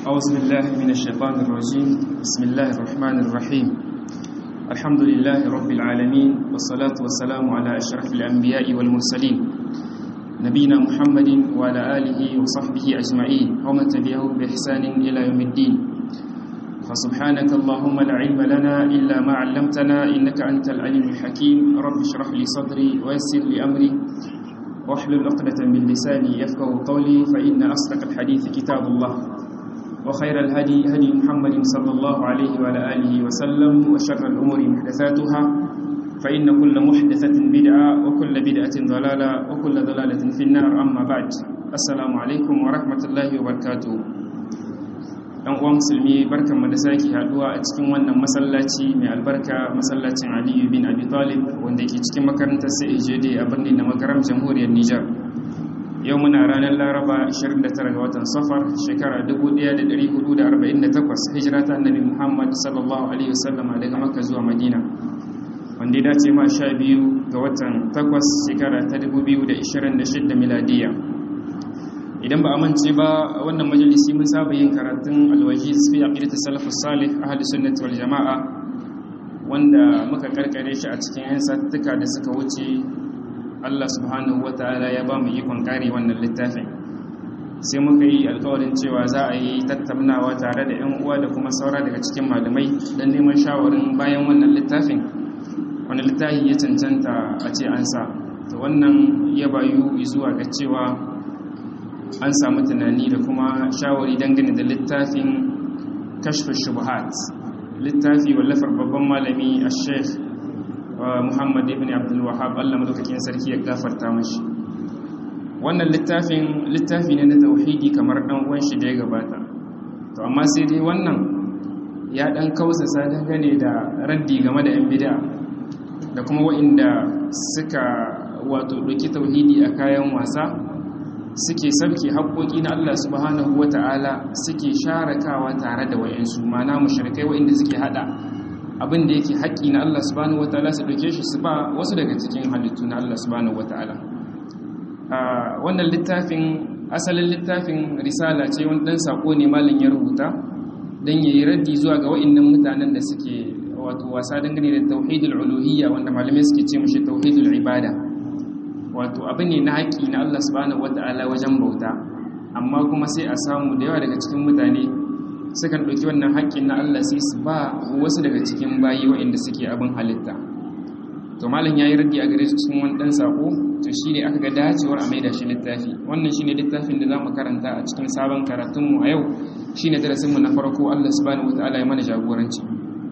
أعوذ بالله من الشيطان الرجيم بسم الله الرحمن الرحيم الحمد لله رب العالمين والصلاة والسلام على أشرف الأنبياء والمرسلين نبينا محمد وعلى آله وصحبه أجمعين ومن تبعهم بإحسان إلى يوم الدين فسبحانك اللهم لا علم لنا إلا ما علمتنا إنك أنت العليم الحكيم رب اشرح لي صدري ويسر لي أمري واحلل عقدة من لساني يفقه قولي فإن أصدق الحديث كتاب الله وخير الهدي هدي محمد صلى الله عليه وعلى آله وسلم وشر الأمور محدثاتها فإن كل محدثة بدعة وكل بدعة ضلالة وكل ضلالة في النار أما بعد السلام عليكم ورحمة الله وبركاته ɗan uwan musulmi barkan mu da sake haduwa a cikin wannan masallaci mai albarka masallacin Aliyu bin Abi Talib wanda ke cikin makarantar CAJD a birnin da makaram jamhuriyar Nijar yau muna ranar Laraba 29 ga watan Safar shekara 1448 hijira ta Annabi Muhammad sallallahu alaihi wasallam daga Makka zuwa Madina wanda ya dace ma 12 ga watan 8 shekara ta 2026 miladiya idan ba a mance ba wannan majalisi mun saba yin karatun alwajiz fi aqidati salafus salih ahli sunnati wal jamaa wanda muka karkare shi a cikin yan sattuka da suka wuce Allah subhanahu wataala ya ba mu ikon kare wannan littafin sai muka yi alkawarin cewa za a yi tattaunawa tare da yan uwa da kuma saura daga cikin malamai don neman shawarin bayan wannan littafin wani littafi ya cancanta a ce an sa to wannan ya bayu zuwa ga cewa an samu tunani da kuma shawari dangane da littafin kashfin shubuhat littafi wallafar babban malami a sheikh muhammad ibn abdul wahab allah madaukakin sarki ya gafarta mashi wannan littafin littafi ne na tauhidi kamar dan uwan shi da ya gabata to amma sai dai wannan ya dan kausasa dangane da raddi game da yan bid'a da kuma wa'inda suka wato doki tauhidi a kayan wasa suke sabke haƙoƙi na Allah subhanahu wata'ala suke sharakawa tare da wayansu mana mushrikai wayanda suke hada abin da yake haƙi na Allah subhanahu wata'ala su doke shi su ba wasu daga cikin halittu na Allah subhanahu wata'ala wannan littafin asalin littafin risala ce wani dan sako ne malin ya rubuta dan yayi raddi zuwa ga wayannan mutanen da suke wato wasa dangane da tauhidul uluhiyya wanda malamai suke ce mushi tauhidul ibada wato abu ne na haƙi na Allah subhanahu wata'ala wajen bauta amma kuma sai a samu da yawa daga cikin mutane sukan ɗauki wannan haƙƙin na Allah sai su ba wasu daga cikin bayi waɗanda suke abin halitta to malam yayi raddi a gare su cikin wani ɗan sako to shine aka ga dacewar a maida shi littafi wannan shine littafin da zamu karanta a cikin sabon karatun mu a yau shine darasin mu na farko Allah subhanahu wata'ala ya mana jagoranci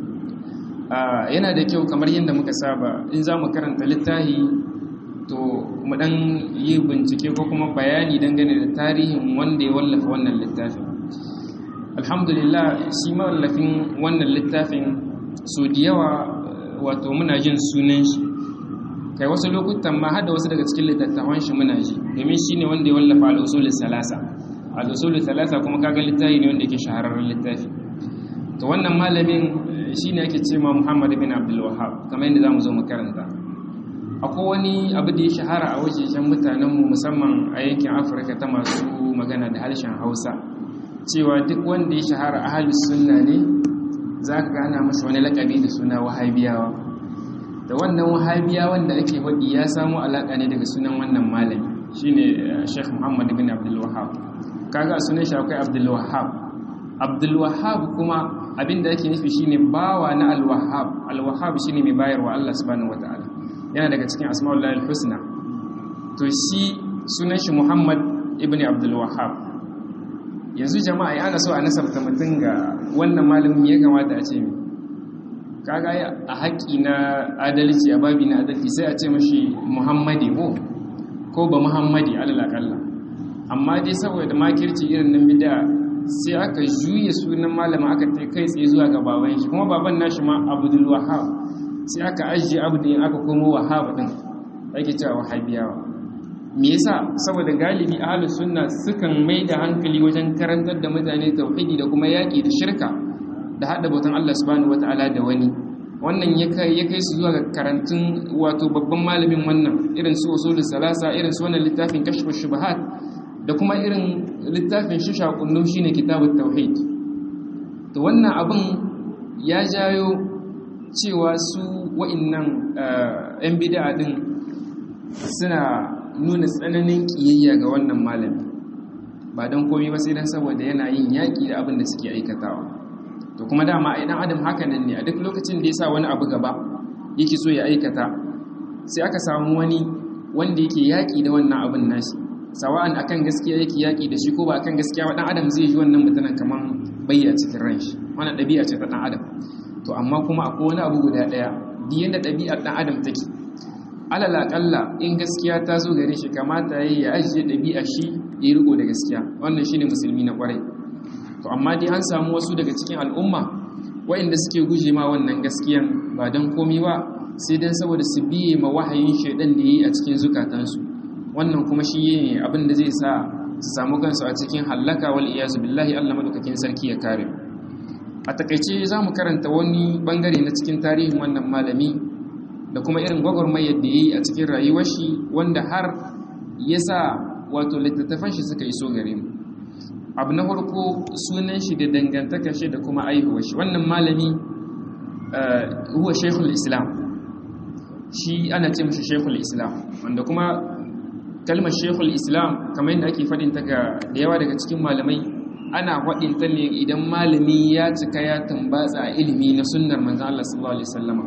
yana da kyau kamar yadda muka saba in zamu karanta littafi to mu dan yi bincike ko kuma bayani dangane da tarihin wanda ya wallafa wannan littafin alhamdulillah shi mawallafin wannan littafin so da yawa wato muna jin sunan shi kai wasu lokutan ma hada wasu daga cikin littattafan shi muna ji domin shi ne wanda ya wallafa al'usulul salasa al'usulul salasa kuma kaga littafi ne wanda yake shahararren littafi to wannan malamin shine ake cewa Muhammad bin Abdul Wahhab kamar yadda zamu zo mu karanta akwai wani abu da ya shahara a wajejen mutanenmu musamman a yankin afirka ta masu magana da harshen hausa cewa duk wanda ya shahara a halin sunna ne za ka gana masa wani lakabi da suna wahabiyawa da wannan wahabiyawan da ake waɗi ya samu alaƙa ne daga sunan wannan malami shine sheikh muhammad bin abdul wahab kaga sunan shi akwai abdul wahab abdul wahab kuma abinda ake nufi shine bawa na al wahab al wahab shine mai bayarwa Allah subhanahu wataala yana daga cikin asma'ullahi al-husna to shi sunan shi Muhammad ibn Abdul Wahhab yanzu jama'a ya ana so a nasabta mutum ga wannan malamin ya kamata a ce mi kaga a haƙi na adalci a babi na adalci sai a ce mashi Muhammadi ko ko ba Muhammadi alal akalla amma dai saboda makirci irin nan bid'a sai aka juye sunan malama aka kai tsaye zuwa ga baban shi kuma baban nashi ma Abdul Wahhab sai aka ajiye abdin aka komo wahaba din ake cewa wahabiyawa me yasa saboda galibi ahlus sunna sukan mai da hankali wajen karantar da mutane tauhidi da kuma yaki da shirka da hada bautan Allah subhanahu wataala da wani wannan ya kai ya kai su zuwa ga karantun wato babban malamin wannan irin su usulul salasa irin su wannan littafin kashfu shubahat da kuma irin littafin shi shakunnu shine kitabut tauhid to wannan abin ya jayo cewa su wa'annan yan bid'a din suna nuna tsananin kiyayya ga wannan malami ba don komai ba sai dan saboda yana yin yaki da abin da suke aikatawa to kuma dama ai dan adam haka nan ne a duk lokacin da ya sa wani abu gaba yake so ya aikata sai aka samu wani wanda yake yaki da wannan abin nashi sawa'an akan gaskiya yake yaki da shi ko ba akan gaskiya ba dan adam zai ji wannan mutanen kaman bayya cikin ran shi wannan dabi'a ce ta dan adam to amma kuma akwai wani abu guda daya duk yanda dabi'ar dan adam take alal aqalla in gaskiya ta zo gare shi kamata yayi ya ajiye dabi'a shi ya riko da gaskiya wannan shine musulmi na kwarai to amma dai an samu wasu daga cikin al'umma waɗanda suke guje ma wannan gaskiyan ba don komi ba sai dan saboda su biye ma wahayin shaidan da yi a cikin zukatansu wannan kuma shi ne abin da zai sa su samu kansu a cikin hallaka wal iyazu billahi Allah madaukakin sarki ya kare a takaice za mu karanta wani bangare na cikin tarihin wannan malami da kuma irin gwagwarmayar da ya yi a cikin rayuwar shi wanda har ya sa wato littattafan shi suka iso gare mu abu na farko sunan shi da dangantakar shi da kuma aihuwar shi wannan malami huwa shaykhul islam shi ana ce mashi shaykhul islam wanda kuma kalmar shaykhul islam kamar yadda ake faɗin ta ga da yawa daga cikin malamai ana faɗin ta ne idan malami ya cika ya tambatsa a ilimi na sunnar manzon Allah sallallahu alaihi wasallama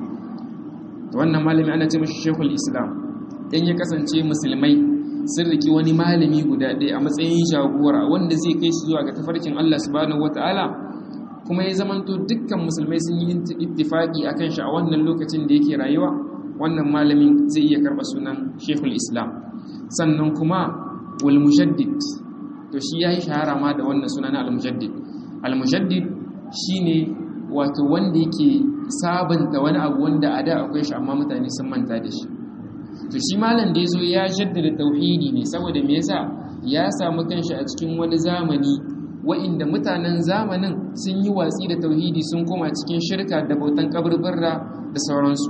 to wannan malami ana ce mashi shaykhul islam dan ya kasance musulmai sun riki wani malami guda ɗaya a matsayin jagora wanda zai kai su zuwa ga tafarkin Allah subhanahu wataala kuma ya zamanto dukkan musulmai sun yi ittifaki akan shi a wannan lokacin da yake rayuwa wannan malamin zai iya karɓa sunan Sheikhul Islam sannan kuma wal mujaddid to shi yayi shahara ma da wannan sunan al mujaddid al mujaddid shine wato wanda yake sabanta wani abu wanda a da akwai shi amma mutane sun manta da shi to shi malam da yazo ya jaddada tauhidi ne saboda me yasa ya samu kanshi a cikin wani zamani wa'inda mutanen zamanin sun yi watsi da tauhidi sun koma cikin shirka da bautan kaburbura da sauransu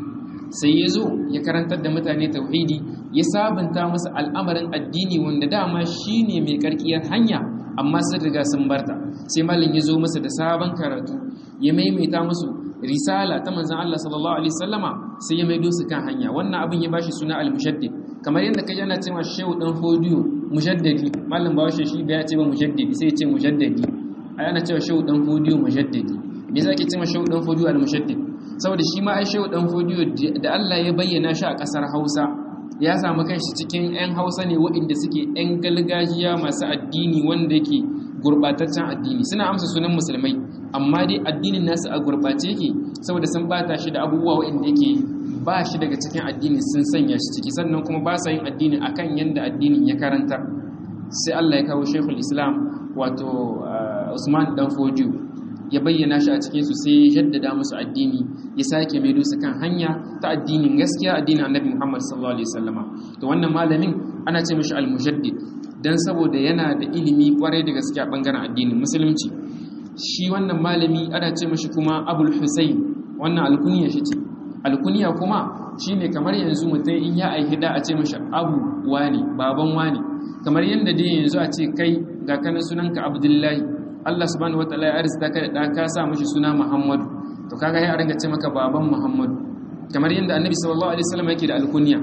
sai ya zo ya karantar da mutane tauhidi ya sabunta musu al'amarin addini wanda dama shi ne mai karkiyar hanya amma sun riga sun barta sai malam ya zo masa da sabon karatu ya maimaita musu risala ta manzan Allah sallallahu alaihi wasallama sai ya maido su kan hanya wannan abin ya bashi suna al-mushaddid kamar yadda kai yana cewa shehu dan fodiyo mujaddadi malam bawashi shi bai ce ba mujaddidi sai ya ce mujaddadi ai ana cewa shehu dan fodiyo mujaddadi me yasa ake cewa shehu dan fodiyo al-mushaddid saboda shi ma ai shehu dan fodiyo da Allah ya bayyana shi a kasar Hausa ya samu kanshi cikin 'yan Hausa ne waɗanda suke 'yan galgajiya masu addini wanda yake gurbataccen addini suna amsa sunan musulmai amma dai addinin nasu a gurbace yake saboda sun bata shi da abubuwa waɗanda yake ba shi daga cikin addini sun sanya shi ciki sannan kuma ba sa yin addini akan yanda addinin ya karanta sai Allah ya kawo Sheikhul Islam wato Usman dan Fodiyo ya bayyana shi a cikin su sai ya jaddada musu addini ya sake mai su kan hanya ta addinin gaskiya addinin Annabi Muhammad sallallahu alaihi wasallama to wannan malamin ana ce mishi al-mujaddid dan saboda yana da ilimi kwarai da gaskiya bangaren addinin musulunci shi wannan malami ana ce mishi kuma Abul Husayn wannan alkunya shi ce alkunya kuma shine kamar yanzu mutum in ya aihi da a ce mishi Abu wani baban wani kamar yanda dai yanzu a ce kai ga kana sunanka Abdullahi Allah subhanahu wataala ya arzita ka da ka sa mishi suna Muhammadu to kaga ya ringa ce maka baban Muhammadu kamar yanda Annabi sallallahu alaihi wasallam yake da alkunya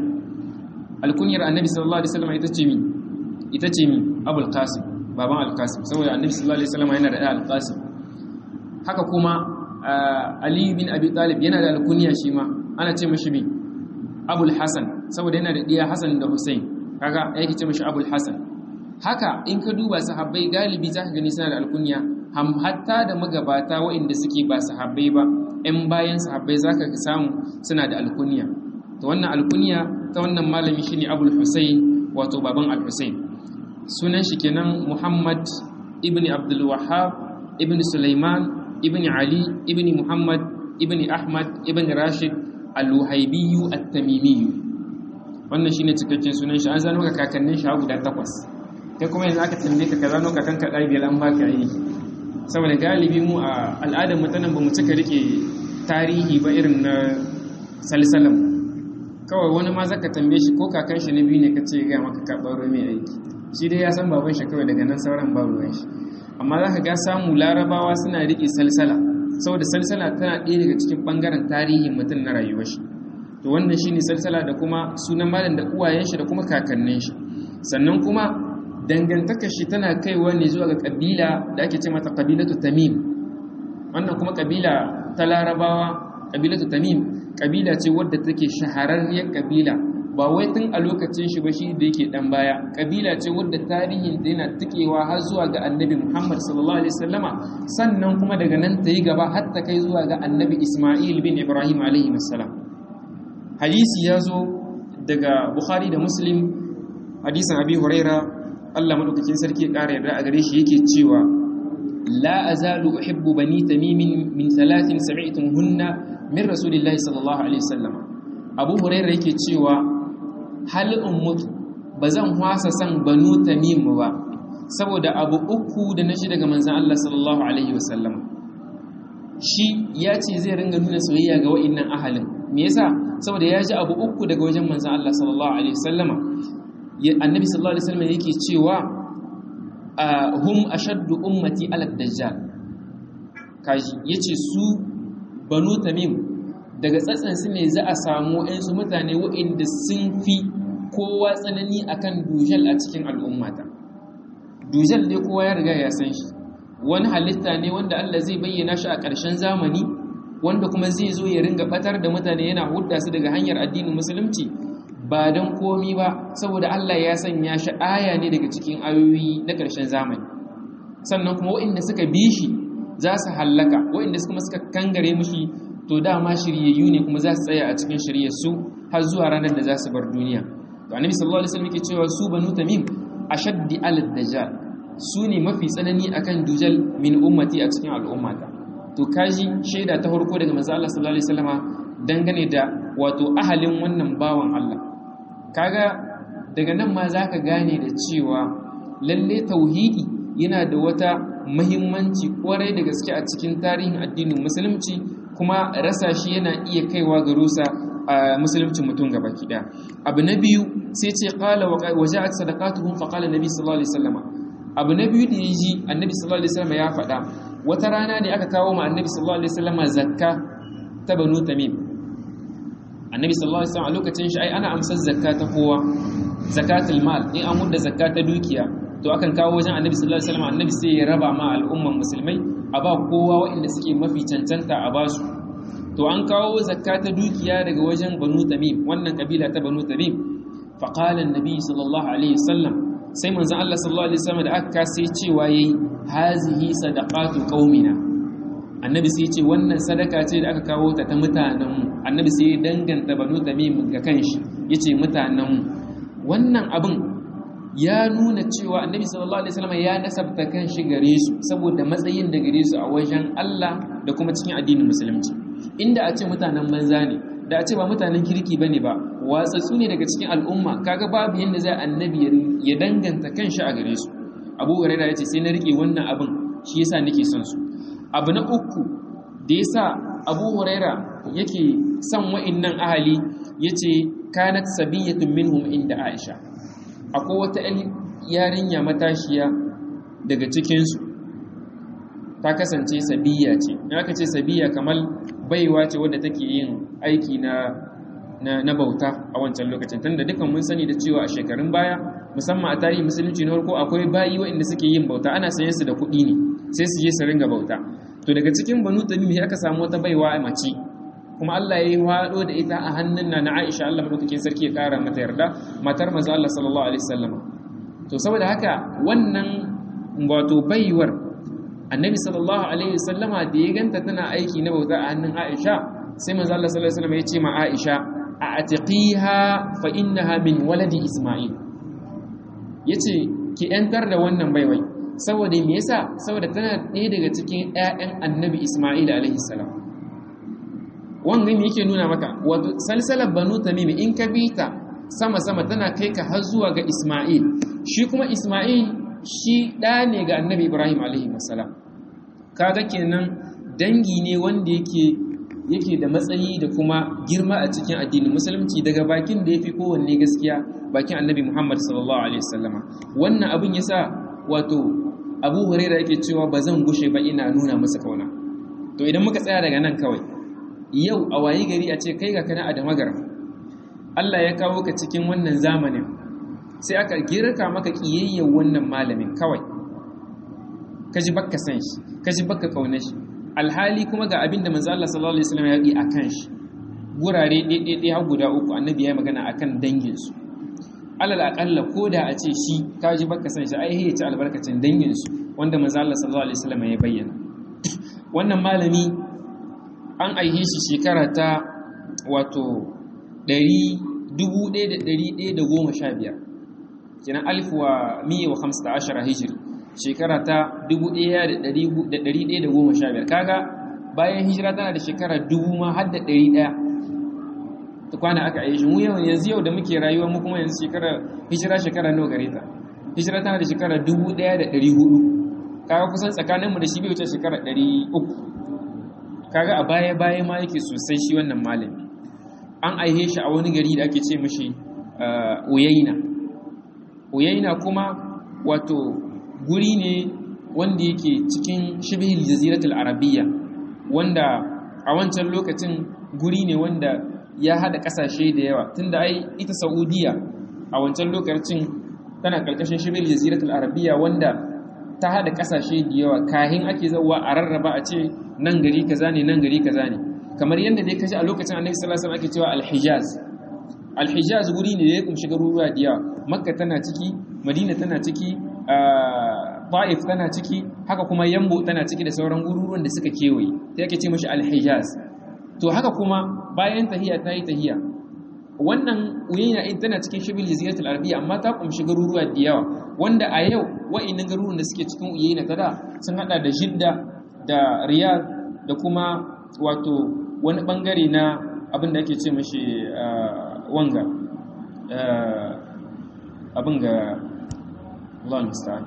alkunyar Annabi sallallahu alaihi wasallam ita ce mi ita ce mi Abul Qasim baban Al-Qasim saboda Annabi sallallahu alaihi wasallam yana da Al-Qasim haka kuma Ali bin Abi Talib yana da alkunya shi ma ana ce mishi bi Abul Hasan saboda yana da diya Hasan da Hussein kaga yake ce mishi Abul Hasan haka in ka duba sahabbai galibi za ka gani suna da alkunya ham hatta da magabata waɗanda suke ba sahabbai ba ‘yan bayan sahabbai za ka samu suna da alkunya ta wannan alkunya ta wannan malami shine abul husayn wato baban al-husayn sunan shi kenan muhammad ibn abdul wahab ibn sulaiman ibn ali ibn muhammad ibn ahmad ibn rashid al-wahaibiyu at-tamimiyu wannan shine cikakken sunan shi an zano ga kakannin shi guda takwas kai kuma yanzu aka tambaye ka kaza noka kanka ɗari biyar an baka yi saboda galibi mu a al'adar mutanen ba mu cika rike tarihi ba irin na salsalam kawai wani ma zaka tambaye shi ko kakan shi na biyu ne ka ce ga maka ka ɓaro mai aiki shi dai ya san baban shi kawai daga nan sauran ba ruwan shi amma za ka ga samu larabawa suna riƙe salsala saboda salsala tana ɗaya daga cikin ɓangaren tarihin mutum na rayuwar shi to wannan shi ne salsala da kuma sunan malam da uwayen shi da kuma kakannin shi sannan kuma dangantaka shi tana kaiwa ne zuwa ga ƙabila da ake ce mata ƙabilatu tamim wannan kuma ƙabila ta larabawa ƙabilatu tamim ƙabila ce wadda take shahararriyar ƙabila ba wai tun a lokacin shi ba shi da yake dan baya kabila ce wadda tarihin da yana tikewa har zuwa ga annabi Muhammad sallallahu alaihi wasallama sannan kuma daga nan ta yi gaba har ta kai zuwa ga annabi Isma'il bin Ibrahim alaihi wassalam hadisi ya zo daga Bukhari da Muslim hadisin Abi Huraira Allah madaukakin sarki ya kara yarda a gare shi yake cewa la azalu uhibbu bani tamim min thalathin sami'tumuhunna min rasulillahi sallallahu alaihi wasallama Abu Huraira yake cewa hal in mutu ba zan hwasa san banu tamim ba saboda abu uku da na shi daga manzan Allah sallallahu alaihi wasallam shi ya ce zai ringa nuna soyayya ga wa'annan ahalin me yasa saboda ya ji abu uku daga wajen manzan Allah sallallahu alaihi wasallama annabi sallallahu alaihi wasallam yake cewa hum ashaddu ummati ala dajjal kaji yace su banu tamim daga tsatsansu ne za a samu ‘yansu mutane waɗanda sun fi kowa tsanani akan dujal a cikin al'ummata dujal dai kowa ya riga ya san shi wani halitta ne wanda Allah zai bayyana shi a ƙarshen zamani wanda kuma zai zo ya ringa batar da mutane yana hudda su daga hanyar addinin musulunci ba don komi ba saboda Allah ya sanya shi aya ne daga cikin ayoyi na ƙarshen zamani sannan kuma waɗanda suka bi shi za su hallaka waɗanda kuma suka kangare mushi to dama shiryayyu ne kuma za su tsaya a cikin shiryar su har zuwa ranar da za su bar duniya to annabi sallallahu alaihi wasallam yake cewa su banu tamim ashaddi alad dajjal su ne mafi tsanani akan dujal min ummati a cikin al'ummata to kaji shaida ta farko daga manzo Allah sallallahu alaihi wasallama dangane da wato ahalin wannan bawan Allah kaga daga nan ma zaka gane da cewa lalle tauhidi yana da wata muhimmanci kwarai da gaske a cikin tarihin addinin musulunci kuma rasa shi yana iya kaiwa ga rusa a musulunci mutum gaba kida abu na biyu sai ce qala wa ja'at sadaqatuhum fa qala nabi sallallahu alaihi wasallam abu na biyu da yaji annabi sallallahu alaihi wasallam ya faɗa wata rana ne aka kawo ma annabi sallallahu alaihi wasallam zakka ta banu tamim annabi sallallahu alaihi wasallam a lokacin shi ai ana amsar zakka ta kowa zakatul mal in an mudda zakka ta dukiya to akan kawo wajen annabi sallallahu alaihi wasallam annabi sai ya raba ma al'umman musulmai a ba kowa waɗanda suke mafi cancanta a basu to an kawo zakka ta dukiya daga wajen banu tamim wannan kabila ta banu tamim fa qala annabi sallallahu alaihi wasallam sai manzon Allah sallallahu alaihi wasallam da aka sai cewa yayi hazihi sadaqatu qaumina annabi sai ce wannan sadaka ce da aka kawo ta ta mutanenmu annabi sai danganta banu tamim ga kanshi yace mutanenmu wannan abin ya nuna cewa annabi sallallahu alaihi wasallam ya nasabta kanshi gare su saboda matsayin da gare su a wajen Allah da kuma cikin addinin musulunci inda a ce mutanen banza ne da a ce ba mutanen kirki bane ba watsatsu ne daga cikin al'umma kaga babu yanda zai annabi ya danganta kanshi a gare su Abu Hurairah yace sai na rike wannan abin shi yasa nake son su abu na uku da yasa Abu Hurairah yake son wa'annan ahali yace kanat sabiyatun minhum inda Aisha akwai wata yarinya matashiya daga cikinsu ta kasance sabiya ce in aka ce sabiya kamar baiwa ce wadda take yin aiki na na bauta a wancan lokacin tunda dukan mun sani da cewa a shekarun baya musamman a tarihi musulunci na farko akwai bayi waɗanda suke yin bauta ana sayan su da kuɗi ne sai su je su ringa bauta to daga cikin banu tamim aka samu wata baiwa a mace kuma Allah ya yi hado da ita a hannun na na Aisha Allah madaukakin sarki ya kara mata yarda matar manzo Allah sallallahu alaihi wasallam to saboda haka wannan wato baiwar annabi sallallahu alaihi wasallama da ya ganta tana aiki na bauta a hannun Aisha sai manzo Allah sallallahu alaihi wasallam ya ce ma Aisha a atiqiha fa innaha min waladi Isma'il yace ki yantar da wannan baiwai saboda me yasa saboda tana ɗaya daga cikin ƴaƴan annabi Isma'il alaihi salam wannan me yake nuna maka wato salsalar banu tamim in ka bi ta sama sama tana kai ka har zuwa ga Isma'il shi kuma Isma'il shi ɗa ne ga annabi Ibrahim alaihi wasallam kaga kenan dangi ne wanda yake yake da matsayi da kuma girma a cikin addinin musulunci daga bakin da yafi kowanne gaskiya bakin annabi Muhammad sallallahu alaihi wasallama wannan abin yasa wato Abu Hurairah yake cewa ba zan gushe ba ina nuna masa kauna to idan muka tsaya daga nan kawai yau a wayi gari a ce kai ga kana a damagaram Allah ya kawo ka cikin wannan zamanin sai aka girka maka kiyayyar wannan malamin kawai kaji bakka san shi kaji bakka kauna shi alhali kuma ga abinda manzo Allah sallallahu alaihi wasallam ya yi akan shi gurare ɗaiɗaiɗai har guda uku annabi ya magana akan dangin su alal aqalla koda a ce shi kaji bakka san shi ai ya ci albarkacin dangin su wanda manzo Allah sallallahu alaihi wasallam ya bayyana wannan malami an aihe shi shekara ta wato 1115 kenan alif wa miya wa hamsa ashara hijiri shekara ta 1115 kaga bayan hijira tana da shekara dubu ma har da 100 ta kwana aka yi shi mu yau yanzu yau da muke rayuwa mu kuma yanzu shekara hijira shekara nawa gare ta hijira tana da shekara 1400 kaga kusan tsakaninmu da shi bai wuce shekara 300 kaga a baya baya ma yake sosai shi wannan malami an aihe shi a wani gari da ake ce mashi uyaina uyaina kuma wato guri ne wanda yake cikin shibihil jaziratul arabiyya wanda a wancan lokacin guri ne wanda ya hada kasashe da yawa tunda ai ita saudiya a wancan lokacin tana karkashin shibihil jaziratul arabiyya wanda ta hada kasashe da yawa kahin ake zauwa a rarraba a ce nan gari kaza ne nan gari kaza ne kamar yadda dai kaji a lokacin annabi sallallahu alaihi wasallam ake cewa al-hijaz al-hijaz guri ne da ya kumshi garuruwa da yawa makka tana ciki madina tana ciki ta'if tana ciki haka kuma yambo tana ciki da sauran garuruwan da suka kewaye sai ake ce mashi al-hijaz to haka kuma bayan tahiya ta yi tahiya wannan uyayna in tana cikin shibil jaziratul arabiyya amma ta kumshi garuruwa da yawa wanda a yau wa'annan garuruwan da suke cikin uyayna ta da sun hada da jidda da riyadh da kuma wato wani bangare na abin da ake ce mashi wanga abin ga Allah musta'an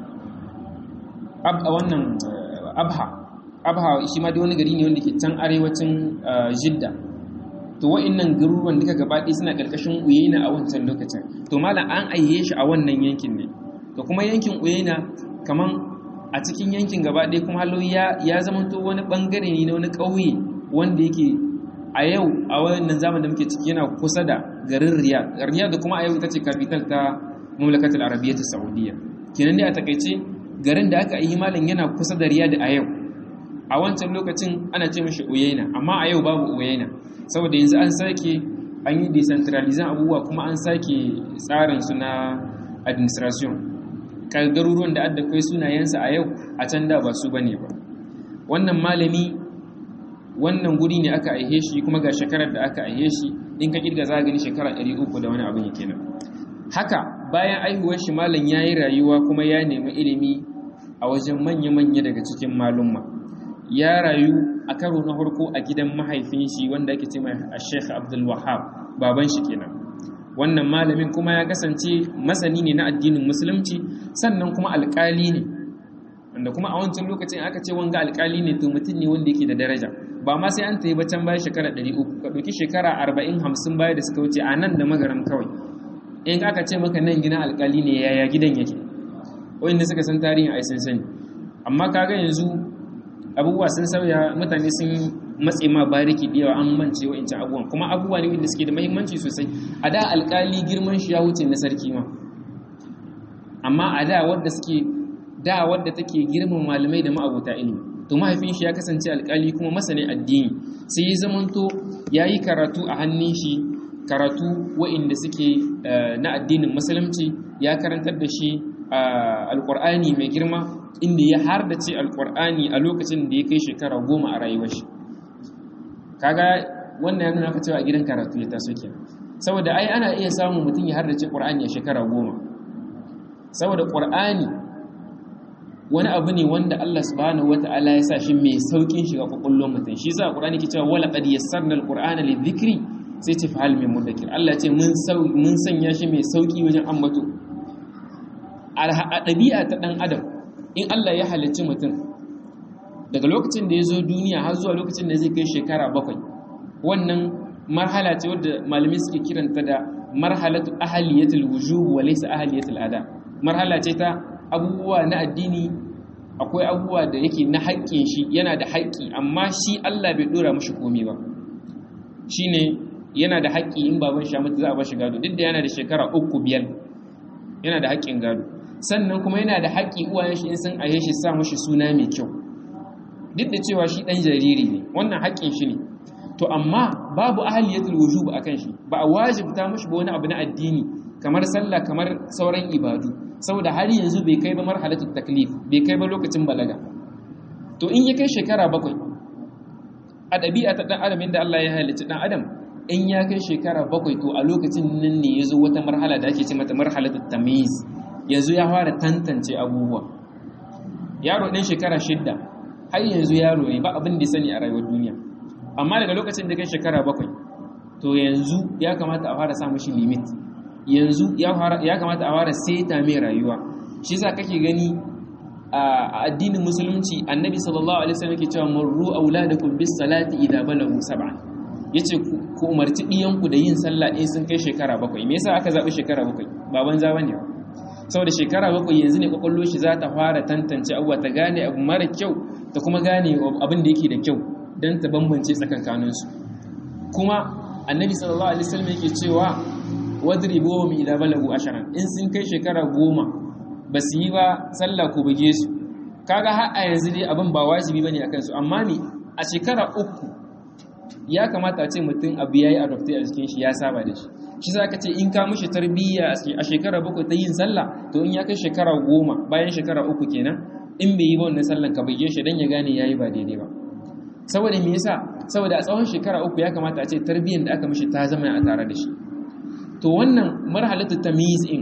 a wannan abha abha shi ma da wani gari ne wanda ke can arewacin jidda to wa'annan garuruwan duka gabaɗaya suna ƙarƙashin uyena a wancan lokacin to malam an aiye shi a wannan yankin ne to kuma yankin uyena kaman a cikin yankin gabaɗaya kuma halo ya zamanto wani ɓangare ne na wani ƙauye wanda yake a yau a wannan zaman da muke ciki yana kusa da garin riyad riyad da kuma a yau ita ce capital ta mamlakatul arabiyyah ta saudiya kenan dai a takaice garin da aka yi malam yana kusa da riyad a yau a wancan lokacin ana ce mashi uyaina amma a yau babu uyaina saboda yanzu an sake an yi decentralization abubuwa kuma an sake tsarin su na administration garuruwan da adda kai sunayensa a yau a can da ba su bane ba wannan malami wannan guri ne aka aihe shi kuma ga shekarar da aka aihe shi in ka kirga za gani shekara 300 da wani abin yake nan haka bayan aihuwar shi malam yayi rayuwa kuma ya nemi ilimi a wajen manya-manya daga cikin malumma ya rayu a karo na farko a gidan mahaifin shi wanda ake ce mai Sheikh Abdul Wahhab baban shi kenan wannan malamin kuma ya kasance masani ne na addinin musulunci sannan kuma alƙali ne wanda kuma a wancan lokacin aka ce wanga alƙali ne to mutum ne wanda yake da daraja ba ma sai an tayi bacan baya shekara 300 ka ɗauki shekara 40 50 baya da suka wuce a nan da magaram kawai in aka ce maka nan gina alƙali ne yaya gidan yake wanda suka san tarihin ai sun sani amma kaga yanzu abubuwa sun sauya mutane sun matse ma bariki da yawa an mance wa'ancan abubuwan kuma abubuwa ne wanda suke da muhimmanci sosai a da alƙali girman shi ya wuce na sarki ma amma a da wadda suke da wadda take girman malamai da ma'abuta ilimi to mahaifin shi ya kasance alkali kuma masanin addini sai ya zamanto ya yi karatu a hannun shi karatu wa'inda suke na addinin musulunci ya karantar da shi alkur'ani mai girma inda ya hardace alkur'ani a lokacin da ya kai shekara goma a rayuwar shi kaga wannan ya nuna ka cewa a gidan karatu ya taso kenan saboda ai ana iya samun mutum ya hardace qur'ani a shekara goma saboda qur'ani wani abu ne wanda Allah subhanahu wata'ala ya sa shi mai saukin shiga kwakwallon mutum shi sa Qur'ani ke cewa wala qad yassarna al-Qur'ana lidhikri sai ce fa hal min mudakkir Allah ce mun mun sanya shi mai sauki wajen ambato a ɗabi'a ta ɗan adam in Allah ya halicci mutum daga lokacin da ya zo duniya har zuwa lokacin da zai kai shekara bakwai wannan marhala ce wadda malamai suke kiranta da marhalatu ahaliyatul wujub wa laysa ahaliyatul ada marhala ce ta abubuwa na addini akwai abubuwa da yake na haƙƙin shi yana da haƙƙi amma shi Allah bai dora mishi komai ba shine yana da haƙƙi in baban shi mutu za a bashi gado duk da yana da shekara uku biyar yana da haƙƙin gado sannan kuma yana da haƙƙi uwayen shi in sun aye shi sa mishi suna mai kyau duk da cewa shi ɗan jariri ne wannan haƙƙin shi ne to amma babu ahaliyatul wujub akan shi ba a wajibta mishi ba wani abu na addini kamar sallah kamar sauran ibadu saboda har yanzu bai kai ba marhalatul taklif bai kai ba lokacin balaga to in ya kai shekara bakwai a ɗabi'a ta ɗan adam inda Allah ya halicci ɗan adam in ya kai shekara bakwai to a lokacin nan ne ya zo wata marhala da ake ce mata marhalatul tamyiz yanzu ya fara tantance abubuwa yaro ɗan shekara shidda har yanzu yaro ne ba abin da sani a rayuwar duniya amma daga lokacin da kai shekara bakwai to yanzu ya kamata a fara sa mashi limit yanzu ya kamata a fara seta mai rayuwa shi sa kake gani a addinin musulunci annabi sallallahu alaihi wasallam yake cewa murru auladakum bis salati idza balagu sab'an yace ku umarci diyanku da yin sallah in sun kai shekara bakwai me yasa aka zabi shekara bakwai baban za bane saboda shekara bakwai yanzu ne kwakwallo shi za ta fara tantance abuwa ta gane abu mara kyau ta kuma gane abin da yake da kyau don ta bambance tsakankaninsu kuma annabi sallallahu alaihi wasallam yake cewa wadribuhum idza balagu asharan in sun kai shekara goma ba su yi ba sallah ko buge su kaga har a yanzu dai abin ba wajibi bane akan su amma me a shekara uku ya kamata a ce mutum abu yayi adopte a jikin shi ya saba da shi shi za ka ce in ka mishi tarbiyya a shekara bakwai ta yin sallah to in ya kai shekara goma bayan shekara uku kenan in bai yi ba wannan sallan ka buge shi dan ya gane yayi ba daidai ba saboda me yasa saboda a tsawon shekara uku ya kamata a ce tarbiyyar da aka mishi ta zama a tare da shi to wannan marhalatu tamyiz in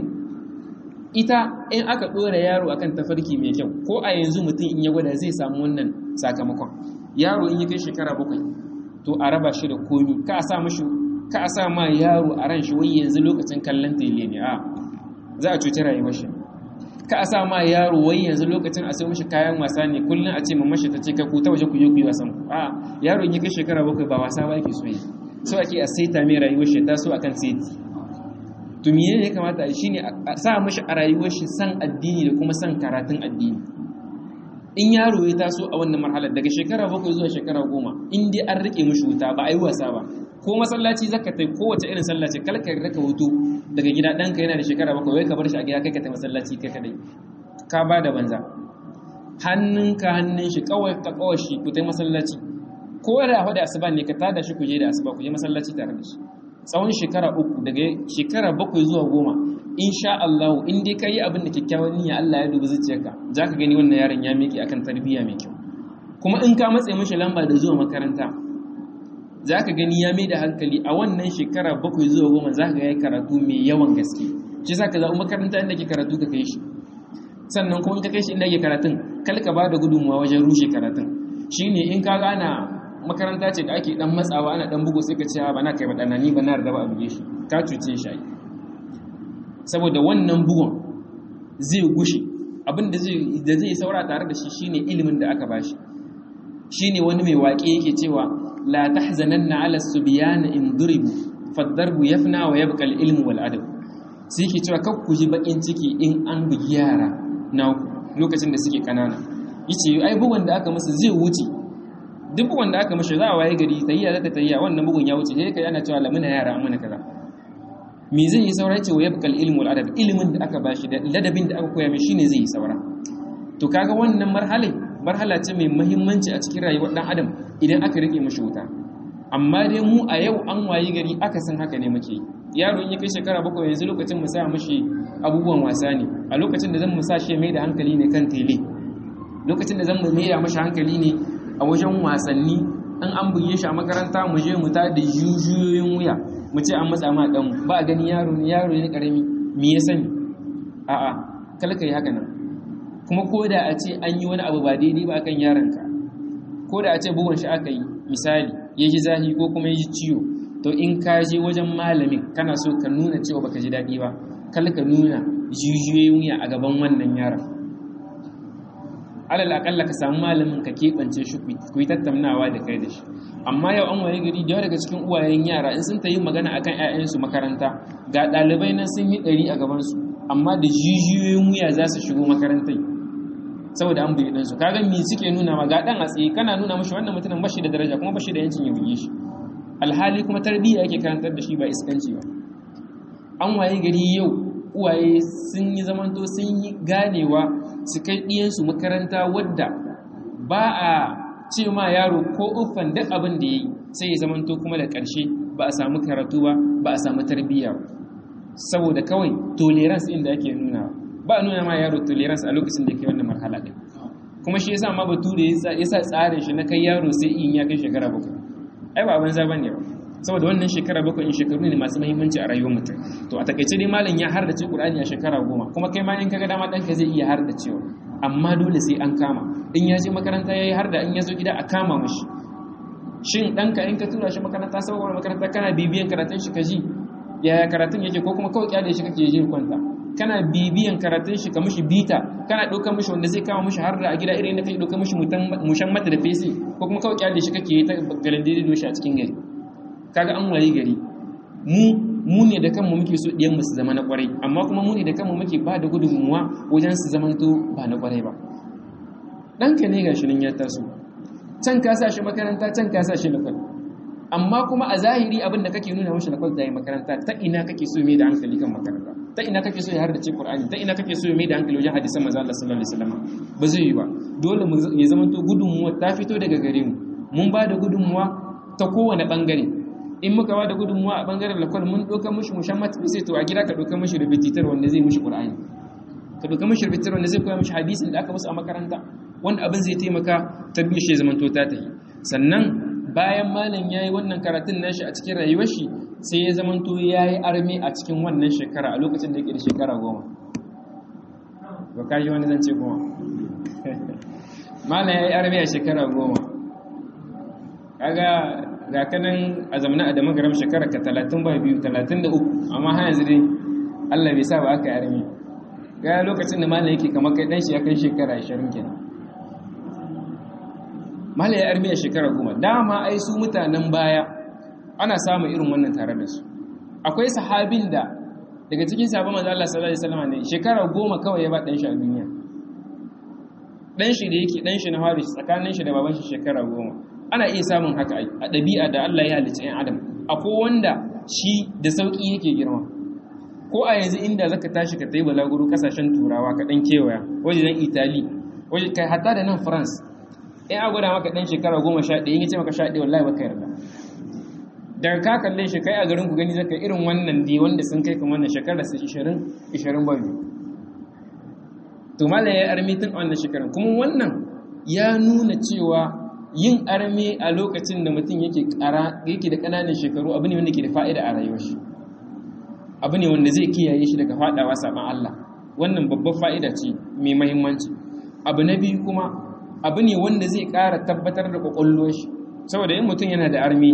ita in aka dora yaro akan tafarki mai kyau ko a yanzu mutum in ya gwada zai samu wannan sakamakon yaro in ya kai shekara bakwai to a raba shi da komi ka sa mishi ka sa ma yaro a ran shi wai yanzu lokacin kallon tele ne a za a cuci rayuwar shi ka sa ma yaro wai yanzu lokacin a sai mishi kayan wasa ne kullum a ce mamashi ta ce ka ku ta waje ku je ku yi wasan ku a yaro in ya kai shekara bakwai ba wasa ba yake so yi so ake a saita mai rayuwar shi ta so akan saiti to me ne ya kamata a shine a sa mishi a rayuwar shi san addini da kuma san karatun addini in yaro ya taso a wannan marhalar daga shekara bakwai zuwa shekara goma in dai an rike mishi wuta ba a yi wasa ba ko masallaci zaka tai kowace irin sallah ce kalka raka hutu daga gida ɗanka yana da shekara bakwai wai ka bar shi a gida kai ka tai masallaci kai kadai ka ba da banza hannunka hannun shi kawai ka kawai shi ku tai masallaci ko da da asuba ne ka tada shi ku je da asuba ku je masallaci tare da shi tsawon shekara uku daga shekara bakwai zuwa goma insha Allah in dai ka yi abin da kyakkyawan niyya Allah ya dubi zuciyarka za ka gani wannan yaron ya miƙe akan tarbiyya mai kyau kuma in ka matse mashi lamba da zuwa makaranta za ka gani ya mai da hankali a wannan shekara bakwai zuwa goma za ka yi karatu mai yawan gaske shi za ka zaɓi makaranta inda ke karatu ka kai shi sannan kuma in ka kai shi inda ke karatun kal ka ba da gudunmawa wajen rushe karatun shi ne in ka gana makaranta ce da ake dan matsawa ana dan bugu sai ka ce ba na kai ba ni ba na raba a buge shi ka cuce shi ai saboda wannan bugun zai gushe abin da zai da zai saura tare da shi shine ilimin da aka bashi shine wani mai waƙe yake cewa la tahzananna ala subyan in duribu fadarbu yafna wa yabqa al-ilm wal adab sai yake cewa kar ku ji bakin ciki in an bugi yara na lokacin da suke kanana yace ai bugun da aka musu zai wuce duk bugun da aka mishi za a waye gari tayya zata tayya wannan bugun ya wuce sai kai ana cewa lamuna yara amana kaza me zai yi saura ce wa yabqal ilmu wal adab ilimin da aka bashi da ladabin da aka koya mai shine zai yi saura to kaga wannan marhala marhala ce mai muhimmanci a cikin rayuwar dan adam idan aka rike mishi wuta amma dai mu a yau an wayi gari aka san haka ne muke yaro in ya kai shekara bakwai yanzu lokacin mu sa mishi abubuwan wasa ne a lokacin da zan mu sa shi mai da hankali ne kan tele lokacin da zan mu mai da mashi hankali ne a wajen wasanni in an buge shi a makaranta mu je mu ta da jujuyoyin wuya mu ce an matsa ma dan ba gani yaro ne yaro ne karami me ya sani a'a kalka yi haka nan kuma ko da a ce an yi wani abu ba daidai ba kan yaronka ko da a ce bugun shi aka yi misali ya ji zahi ko kuma ya ji ciwo to in ka je wajen malamin kana so ka nuna cewa baka ji daɗi ba kalka nuna jijiyoyin wuya a gaban wannan yaron alal akalla ka samu malamin ka keɓance shi ku yi tattaunawa da kai da shi amma yau an waye gari da daga cikin uwayen yara in sun ta yi magana akan 'ya'yansu makaranta ga ɗalibai nan sun yi ɗari a gabansu amma da jijiyoyin wuya za su shigo makarantai saboda an buyi ɗansu kaga me suke nuna ma ga ɗan a tsaye kana nuna mashi wannan mutumin bashi da daraja kuma bashi da yancin ya buge shi alhali kuma tarbiyya yake karantar da shi ba iskanci ba an waye gari yau uwaye sun yi zamanto sun yi ganewa su kai ɗiyansu makaranta wadda ba a ce ma yaro ko uffan duk abin da ya yi sai ya zamanto kuma da ƙarshe ba a samu karatu ba ba a samu tarbiyya saboda kawai tolerance inda ake nuna ba a nuna ma yaro tolerance a lokacin da ke wannan marhala ɗin kuma shi yasa ma bature ya sa tsarin shi na kai yaro sai in ya kai shekara bakwai ai ba banza bane ba saboda wannan shekara bakwai in shekaru ne masu muhimmanci a rayuwar mutum to a takaice dai malam ya hardace Qur'ani a shekara goma kuma kai ma in kaga dama ɗanka zai iya hardacewa amma dole sai an kama in ya je makaranta yayi harda in ya zo gida a kama mashi shin ɗanka in ka tura shi makaranta saboda makaranta kana bibiyan karatun shi ka ji yaya karatun yake ko kuma kawai kyale shi kake je kwanta kana bibiyan karatun shi ka mishi bita kana ɗaukar mishi wanda zai kama mishi harda a gida irin da kai ɗaukar mishi mushan mata da fesi ko kuma kawai kyale shi kake yi ta galandiri doshi a cikin gari kaga an wayi gari mu mu ne da kanmu muke so ɗiyan su zama na kwarai amma kuma mu ne da kanmu muke ba da gudunmuwa wajen su zamanto ba na kwarai ba ɗanka ne gashi nan ya taso can ka sa shi makaranta can ka sa shi lakwal amma kuma a zahiri abin da kake nuna mashi lakwal da yi makaranta ta ina kake so mai da hankali kan makaranta ta ina kake so ya hardace Qur'ani ta ina kake so ya mai da hankali wajen hadisan manzo Allah sallallahu alaihi wasallam ba zai yi ba dole mu ya zamanto gudunmuwa ta fito daga gare mu mun ba da gudunmuwa ta kowane bangare in muka ba da gudunmuwa a bangaren lakwal mun ɗauka mushi mushammat sai to a gida ka ɗauka mushi rubutitar wanda zai mushi ƙur'ani ka ɗauka mushi rubutitar wanda zai koya mushi hadisin da aka musu a makaranta wanda abin zai taimaka tarbiyyar shi zaman to ta tafi sannan bayan malam yayi wannan karatun nashi a cikin rayuwar shi sai ya zaman to yayi armi a cikin wannan shekara a lokacin da yake da shekara goma ba ka yi wani zance goma malam yayi armi a shekara goma kaga ga kanan a zamanin a damagaram shekara ka talatin ba biyu talatin da uku amma har yanzu dai allah bai sa ba aka yi armi ga lokacin da malam yake kamar kai dan shi ya kai shekara ashirin kenan malam ya armi a shekara goma dama ai su mutanen baya ana samun irin wannan tare da su akwai sahabin da daga cikin sahabban manzo Allah sallallahu alaihi wasallam ne shekara goma kawai ya ba dan shi a duniya dan shi da yake dan shi na haris tsakanin shi da baban shi shekara goma ana iya samun haka a ɗabi'a da Allah ya halicci ‘yan adam akwai wanda shi da sauƙi yake girma ko a yanzu inda zaka tashi ka tayi balaguro kasashen turawa ka ɗan kewaya wajen itali wajen kai hatta da nan france in a gwada maka ɗan shekara goma sha ɗaya in ce maka sha ɗaya wallahi baka yarda daga ka kalle shi kai a garin ku gani zaka irin wannan dai wanda sun kai kan wannan shekara su ishirin ishirin ba biyu to malam ya armi tun a wannan shekarun kuma wannan ya nuna cewa yin arme a lokacin da mutum yake yake da ƙananan shekaru abu ne wanda ke da fa'ida a rayuwar shi abu ne wanda zai kiyaye shi daga faɗawa saban Allah wannan babbar fa'ida ce mai mahimmanci abu na biyu kuma abu ne wanda zai ƙara tabbatar da ƙwaƙwalwar shi saboda yin mutum yana da arme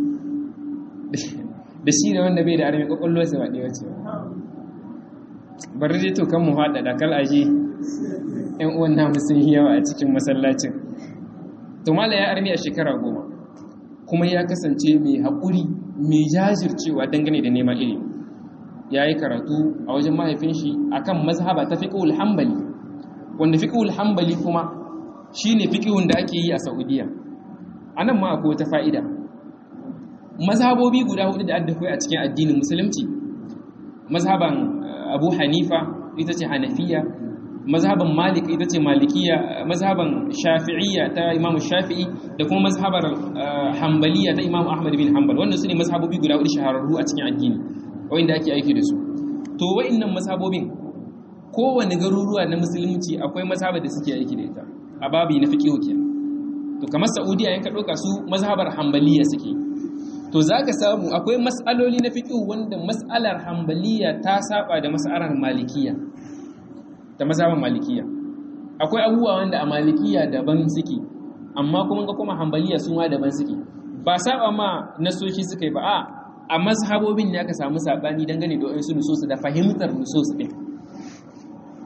da shi da wanda bai da arme ƙwaƙwalwar sa ba ɗaya ce bari dai to kan mu haɗa da kal aje ƴan uwan namu sun yi yawa a cikin masallacin to mala ya armi a shekara goma kuma ya kasance mai haƙuri mai jajircewa dangane da neman ilimi ya yi karatu a wajen mahaifin shi akan mazhaba ta fiqhul hanbali wanda fiqhul hanbali kuma shine fiqhun da ake yi a Saudiya anan ma akwai wata fa'ida mazhabobi guda hudu da adda a cikin addinin musulunci mazhaban Abu Hanifa ita ce Hanafiya mazhaban malik ita ce malikiya mazhaban shafi'iyya ta imamu shafi'i da kuma mazhabar hambaliya ta imamu ahmad bin hanbal wannan su ne mazhabobi guda hudu shahararru a cikin addini wanda ake aiki da su to wa'annan mazhabobin kowane garuruwa na musulunci akwai mazhabar da suke aiki da ita a babi na fiqh kenan to kamar saudiya yanka ɗauka su mazhabar hambaliya suke to zaka samu akwai mas'aloli na fiqh wanda mas'alar hambaliya ta saba da mas'alar malikiya da mazhaban malikiya akwai abubuwa wanda a malikiya daban suke amma kuma ga kuma hambaliya su ma daban suke ba saba ma nasoshi suka yi ba a a mazhabobin ne aka samu sabani dangane da wasu nusosu da fahimtar nusosu ɗin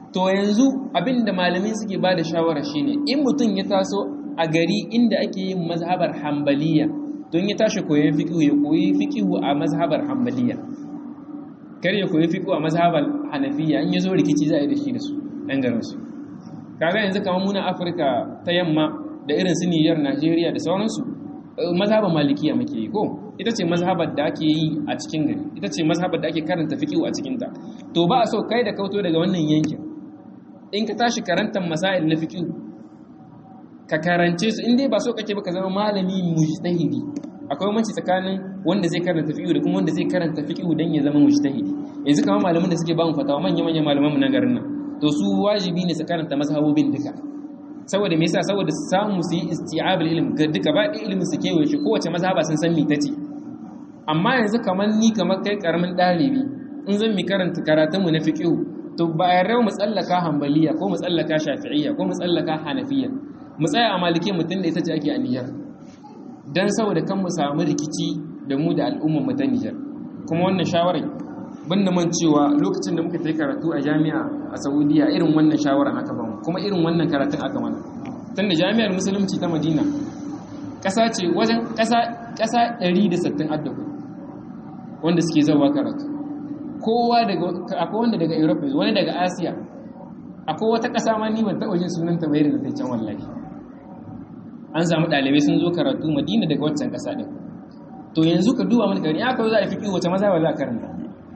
to yanzu abin da malamai suke ba da shawara shine in mutum ya taso a gari inda ake yin mazhabar hambaliya don ya tashi koyon fiƙihu ya koyi fiƙihu a mazhabar hambaliya kar ya koyi fiƙihu a mazhabar hanafiya in ya zo rikici za a yi da shi da su ɗan garinsu kaga yanzu kamar muna afirka ta yamma da irin su niyyar najeriya da sauransu mazhabar malikiya muke yi ko ita ce mazhabar da ake yi a cikin gari ita ce mazhabar da ake karanta fiƙihu a cikinta to ba a so kai da kauto daga wannan yankin in ka tashi karantar masail na fiqh ka karance su in dai ba so kake ba ka zama malami mujtahidi akwai manci tsakanin wanda zai karanta fiqh da kuma wanda zai karanta fiqh dan ya zama mujtahidi yanzu kamar malaman da suke ba mu fatawa manya manyan malaman mu na garin nan to su wajibi ne su karanta mazhabobin duka saboda me yasa saboda su samu su yi isti'abul ilm ga duka ba da ilimin su kewaye shi kowace mazhaba sun san me tace amma yanzu kamar ni kamar kai karamin dalibi in zan mi karanta karatunmu na fiqh to ba a yarda mu tsallaka hambaliya ko mu tsallaka shafi'iyya ko mu tsallaka hanafiya mu tsaya a malike mutum da ita ce ake a niyyar dan saboda kan mu samu rikici da mu da al'ummar mu ta Nijar kuma wannan shawarar ban da man cewa lokacin da muka tafi karatu a jami'a a Saudiya irin wannan shawarar aka ba mu kuma irin wannan karatun aka mana tunda jami'ar musulunci ta Madina ƙasa ce wajen ƙasa ƙasa 160 addabu wanda suke zawa karatu kowa daga akwai wanda daga Europe wani daga Asia akwai wata ƙasa ma ni ban taɓa jin sunan ta bayar da ta can wallahi an samu ɗalibai sun zo karatu Madina daga waccan ƙasa ɗin to yanzu ka duba mana gari aka za a fiƙi wace mazhaba za a karanta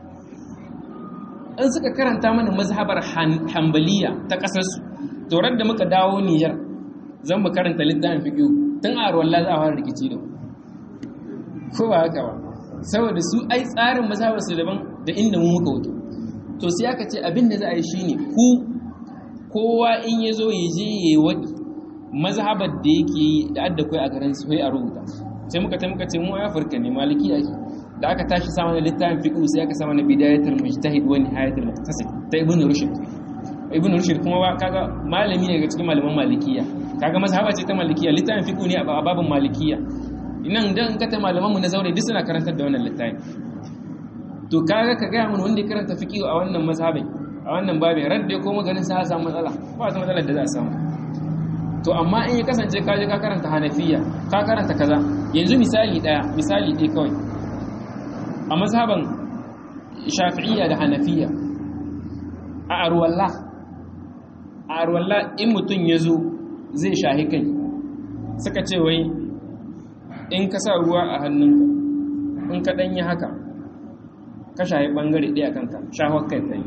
in suka karanta mana mazhabar Hanbaliya ta ƙasarsu to da muka dawo Niger zan mu karanta littafin fiƙi tun a ruwan za a fara rikici da ko ba haka ba saboda su ai tsarin mazhabar su daban da inda mu muka wuto to sai aka ce abin da za a yi shine ku kowa in ya zo ya je ya wadi mazhabar da yake yi da adda kai a garin su a rubuta sai muka ta muka ce mu Afirka ne maliki ake da aka tashi sama da littafin fiqh sai aka sama na bidayatul mujtahid wa nihayatul muqtasid ta ibn rushd ibn rushd kuma kaga malami ne daga cikin malaman malikiya kaga mazhaba ce ta malikiya littafin fiqh ne a babin malikiya nan dan kata malaman mu na zaure duk suna karantar da wannan littafin to kaga ka gaya mun wanda ya karanta fiqh a wannan mazhabin a wannan babin radda ko maganin sa samu matsala ba wata matsalar da za a samu to amma in ya kasance ka je ka karanta hanafiya ka karanta kaza yanzu misali daya misali ɗaya kawai a mazhaban shafi'iyya da hanafiya a arwalla a arwalla in mutum ya zo zai shahi kai suka ce wai in ka sa ruwa a hannunka in ka ɗanyi haka ka shahi ɓangare ɗaya kanka shahon kai tsaye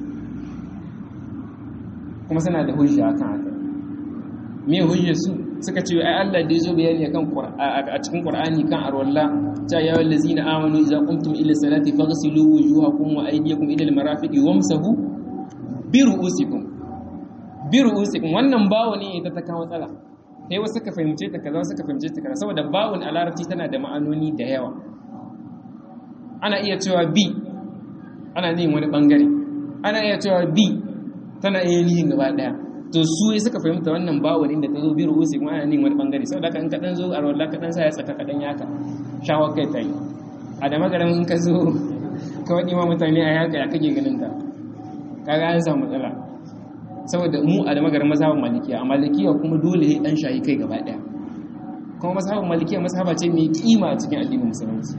kuma suna da hujja akan haka me hujjar su suka ce ai Allah da yazo bayani akan a cikin Qur'ani kan arwalla ta ya wallazina amanu idza qumtum ila salati faghsilu wujuhakum wa aydiyakum ila almarafiqi wamsahu bi ru'usikum bi ru'usikum wannan bawo ne ita ta kawo matsala sai wasu suka fahimce ta kaza suka fahimce ta kaza saboda bawon a larabci tana da ma'anoni da yawa ana iya cewa bi ana yin wani bangare ana iya cewa bi tana iya nihin gaba daya to su suka fahimta wannan bawon inda ta zo bi ru'usi kuma ana yin wani bangare saboda haka in ka dan zo a rawar ka dan sa ya tsaka ka dan yaka shawar kai tayi a da magaran in ka zo ka wadi ma mutane a yaka ya kake ganin ta kaga an samu matsala saboda mu a da magaran mazhabin malikiya a malikiya kuma dole sai dan shayi kai gaba daya kuma mazhabin malikiya mazhaba ce mai kima a cikin addinin musulunci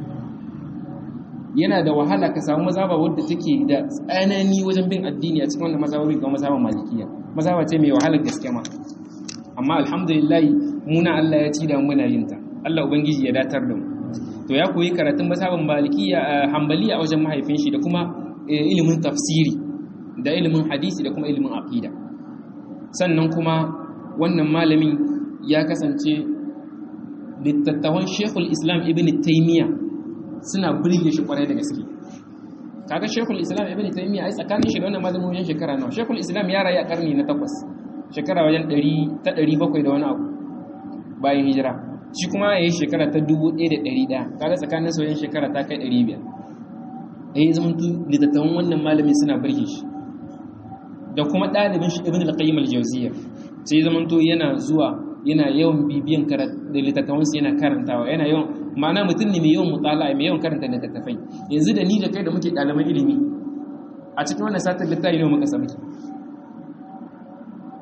yana da wahala ka samu mazhaba wadda take da tsanani wajen bin addini a cikin wannan mazhabobi ga mazhaban malikiya mazhaba ce mai wahalar gaske ma amma alhamdulillah muna Allah ya ci da muna yin ta Allah ubangiji ya datar da mu to ya koyi karatun mazhaban malikiya hanbali a wajen mahaifin shi da kuma ilimin tafsiri da ilimin hadisi da kuma ilimin aqida sannan kuma wannan malamin ya kasance littattafan Sheikhul Islam Ibn Taymiyyah suna burge shi kwarai da gaske kaga shekul islam ibn taymiya ai tsakanin shi da wannan malamin wajen shekara nawa shekul islam ya rayu a karni na takwas shekara wajen 100 ta 700 da wani abu bayan hijira shi kuma yayi shekara ta 1100 kaga tsakanin su wajen shekara ta kai 500 eh zaman tu litattawan wannan malamin suna burge shi da kuma dalibin shi ibn al-qayyim al-jawziyya sai zaman to yana zuwa yana yawan bibiyan da littattafansu yana karantawa yana yawan ma'ana mutum ne mai yawan mutala mai yawan karanta littattafai yanzu da ni da kai da muke ɗaliban ilimi a cikin wannan satin littafi ne muka samu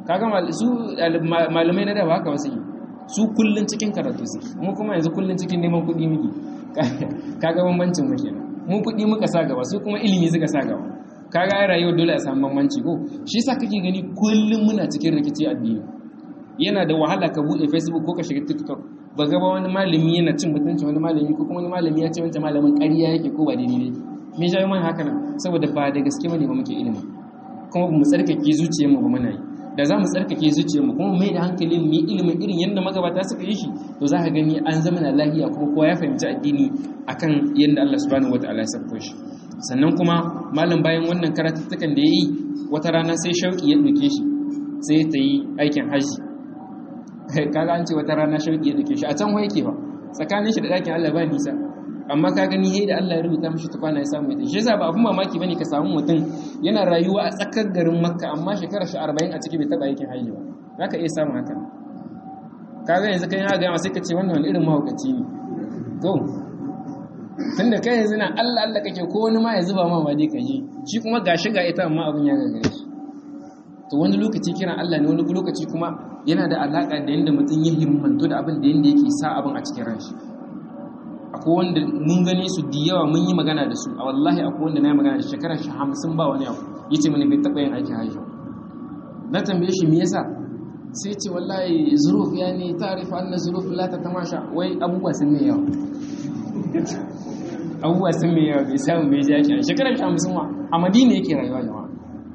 kaga su malamai na da ba haka wasu yi su kullun cikin karatu su mu kuma yanzu kullun cikin neman kuɗi muke kaga bambancin mu kenan mu kuɗi muka sa gaba su kuma ilimi suka sa gaba kaga ai rayuwar dole a samu bambanci ko shi yasa kake gani kullun muna cikin rikici addini yana da wahala ka buɗe facebook ko ka shiga tiktok ba gaba wani malami yana cin mutunci wani malami ko kuma wani malami ya ce wancan malamin ƙarya yake ko ba daidai yake me shi mai haka nan saboda ba da gaske bane ba muke ilimi kuma mu tsarkake zuciyarmu ba muna yi da za mu tsarkake zuciyarmu kuma mai da hankali mu yi ilimin irin yadda magabata suka yi shi to za ka gani an zama na lahiya kuma kowa ya fahimci addini akan yadda Allah subhanahu wataala ya sabko shi sannan kuma malam bayan wannan karatuttukan da ya yi wata rana sai shauki ya ɗauke shi sai ta yi aikin hajji kaga an ce wata rana shauki ya ɗauke shi a can wa yake ba tsakanin shi da ɗakin Allah ba nisa amma ka gani he da Allah ya rubuta mishi tukwana ya samu ita shi yasa ba abun mamaki bane ka samu mutum yana rayuwa a tsakar garin Makka amma shekarar shi 40 a ciki bai taba aikin hajji ba zaka iya samu haka kaga yanzu kai ya ga sai ka ce wannan wani irin mahaukaci ne to tunda kai yanzu na Allah Allah kake ko wani ma ya zuba ma ba dai ka ji shi kuma gashi ga ita amma abun ya gagare shi to wani lokaci kiran Allah ne wani lokaci kuma yana da alaka da yanda mutum ya himmantu da abin da yanda yake sa abin a cikin ranshi akwai wanda mun gane su da yawa mun yi magana da su a wallahi akwai wanda na yi magana da shekarar shi hamsin ba wani abu ya ce mani bai taɓa yin aikin hajji na tambaye shi me yasa sai ce wallahi zuruf ya ne tarifa anna zuruf la ta tamasha wai abubuwa sun mai yawa abubuwa sun mai yawa bai samu bai ji aikin shekarar shi hamsin wa a madina yake rayuwa jama'a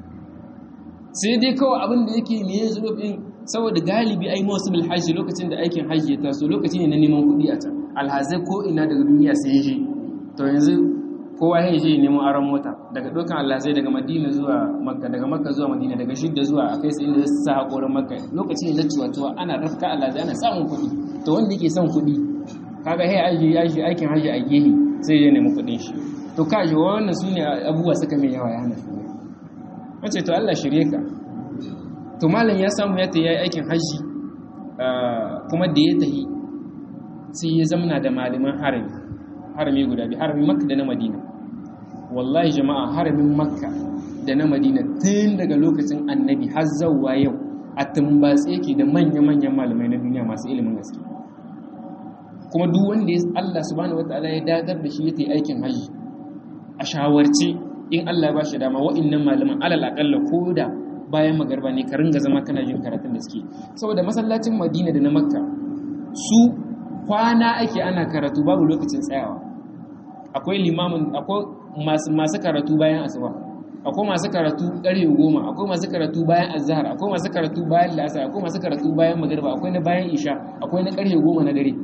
sai dai kawai abin da yake me zuruf din saboda galibi ai mawsimul hajji lokacin da aikin hajji ya taso lokaci ne na neman kuɗi a can alhazai ko ina daga duniya sai je to yanzu kowa ya je neman aron mota daga dokan alhazai daga madina zuwa makka daga makka zuwa madina daga shidda zuwa a kai sai inda su sa haƙorin makka lokaci ne na ciwatuwa ana rafka alhazai ana samun kuɗi to wanda yake son kuɗi kaga hey aji aji aikin hajji a gehe sai ya nemi kuɗin shi to ka ji wannan su ne abubuwa suka mai yawa ya hana shi wace to Allah shirye ka to malam ya samu ya ta yi aikin hajji kuma da ya tahi sai ya zamana da malaman harami harami guda biyu haramin makka da na madina wallahi jama'a haramin makka da na madina tun daga lokacin annabi har zauwa yau a tumbatse yake da manya-manyan malamai na duniya masu ilimin gaske kuma duk wanda ya Allah subhanahu wataala ya dagar da shi ya yi aikin hajji a shawarce in Allah ba shi dama wa'annan malaman alal akalla ko da bayan magarba ne ka ringa zama kana jin karatun da suke saboda masallacin madina da na makka su kwana ake ana karatu babu lokacin tsayawa akwai limamin akwai masu karatu bayan asuba akwai masu karatu ƙarfe goma akwai masu karatu bayan azhar akwai masu karatu bayan la'asar akwai masu karatu bayan magariba akwai na bayan isha akwai na ƙarfe goma na dare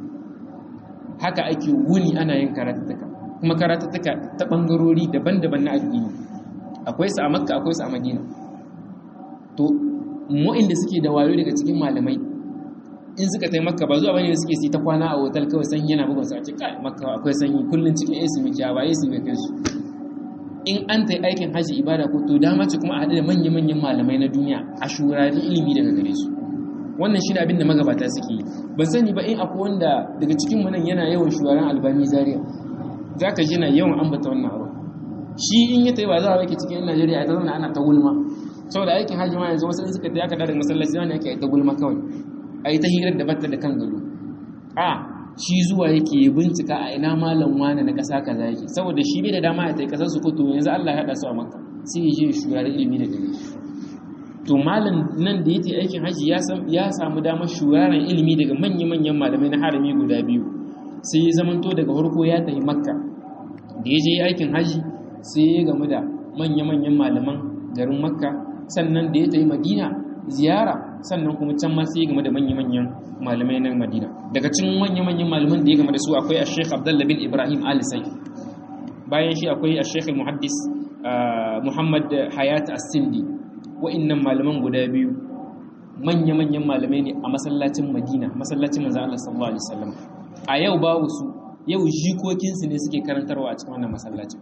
haka ake wuni ana yin karatuttuka kuma karatuttuka ta ɓangarori daban-daban na addini akwai su a makka akwai su a madina to mu'inda suke da wayo daga cikin malamai in suka tai makka ba zuwa bane suke si ta kwana a hotel kawai sanyi yana bugun su a ce kai makka akwai sanyi kullun cikin AC muke ba AC bai kai su in an tai aikin haji ibada ko to dama ce kuma a haɗu da manya-manyan malamai na duniya a shurari ilimi daga gare su wannan shi ne abin da magabata suke yi ban sani ba in akwai wanda daga cikin mu nan yana yawan shugaban albani zaria za ka ji na yawan ambata wannan abu shi in ya tai ba za a wake cikin najeriya a ta zauna ana ta gulma saboda aikin hajji ma yanzu wasu suka tai aka da masallaci zama ne ake ta gulma kawai a yi ta hirar da bata da kan gado a shi zuwa yake bincika a ina malam wani na ƙasa kaza yake saboda shi bai da dama ya tai ƙasar su kuto yanzu Allah ya haɗa su a makka sai ya je shugaba ilimi da gare to malam nan da yake aikin haji ya samu damar shugaba ilimi daga manya-manyan malamai na harami guda biyu sai ya zamanto daga farko ya tafi makka da ya je aikin haji sai ya gamu da manya-manyan malaman garin makka sannan da ya tafi madina ziyara sannan kuma can ma sai ya game da manya-manyan malamai na madina daga cikin manya-manyan malaman da ya game da su akwai a sheikh abdullah bin ibrahim alisai bayan shi akwai a sheikh muhaddis muhammad hayat as-sindi wa'annan malaman guda biyu manya-manyan malamai ne a masallacin madina masallacin manzo Allah sallallahu alaihi wasallam a yau babu su yau jikokinsu ne suke karantarwa a cikin wannan masallacin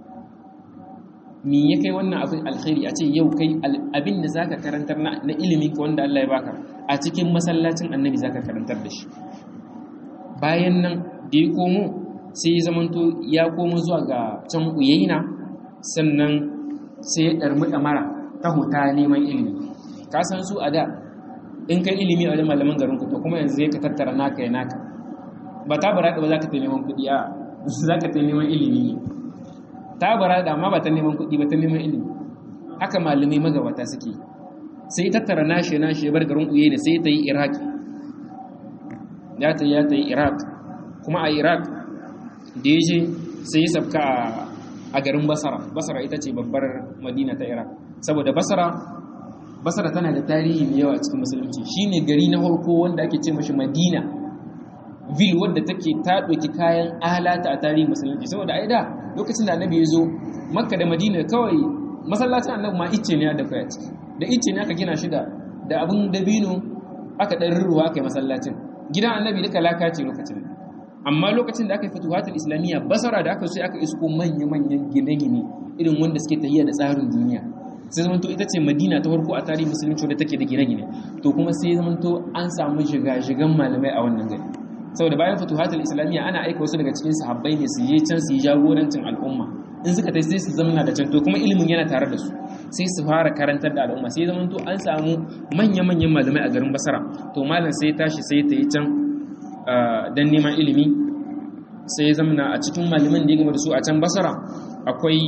me ya kai wannan abin alkhairi a ce yau kai abin da zaka karantar na ilimi ka wanda Allah ya baka a cikin masallacin annabi zaka karantar da shi bayan nan da ya komo sai ya zamanto ya komo zuwa ga can uyaina sannan sai ya ɗarmi ɗamara ta huta neman ilimi ka san su a da in kai ilimi a wajen malaman garin ku to kuma yanzu zai ka tattara naka ya naka ba ta bara ba za ka ta neman kuɗi a za ka ta neman ilimi ne ta bara da amma ba ta neman kuɗi ba ta neman ilimi haka malamai magabata suke sai tattara nashi nashi ya bar garin uye ne sai ta yi iraki ya ta yi ya ta yi iraq kuma a iraq da ya je sai ya sabka a garin basara basara ita ce babbar madina ta iraq saboda basara basara tana da tarihi mai yawa a cikin musulunci shine gari na farko wanda ake ce mashi madina vil wadda take ta ɗauki kayan alata a tarihin musulunci saboda ai da lokacin da annabi ya zo makka da madina kawai masallacin annabi ma icce ne da kai a ciki da icce ne aka gina shi da da abin dabino aka ɗan ruwa aka yi masallacin gidan annabi duka laka ce lokacin amma lokacin da aka yi fatuhatul islamiyya basara da aka sai aka isko manya-manyan gine-gine irin wanda suke tafiya da tsarin duniya sai zamanto ita ce madina ta farko a tarihin musulunci wadda take da gine-gine to kuma sai zamanto an samu shiga-shigan malamai a wannan gari saboda bayan fatuhatul islamiyya ana aika wasu daga cikin sahabbai ne su yi can su yi jagorancin al'umma in suka tai sai su zamana da can to kuma ilimin yana tare da su sai su fara karantar da al'umma sai zamanto an samu manya-manyan malamai a garin basara to malam sai tashi sai ta yi can don neman ilimi sai ya zamana a cikin malaman da ya gama da su a can basara akwai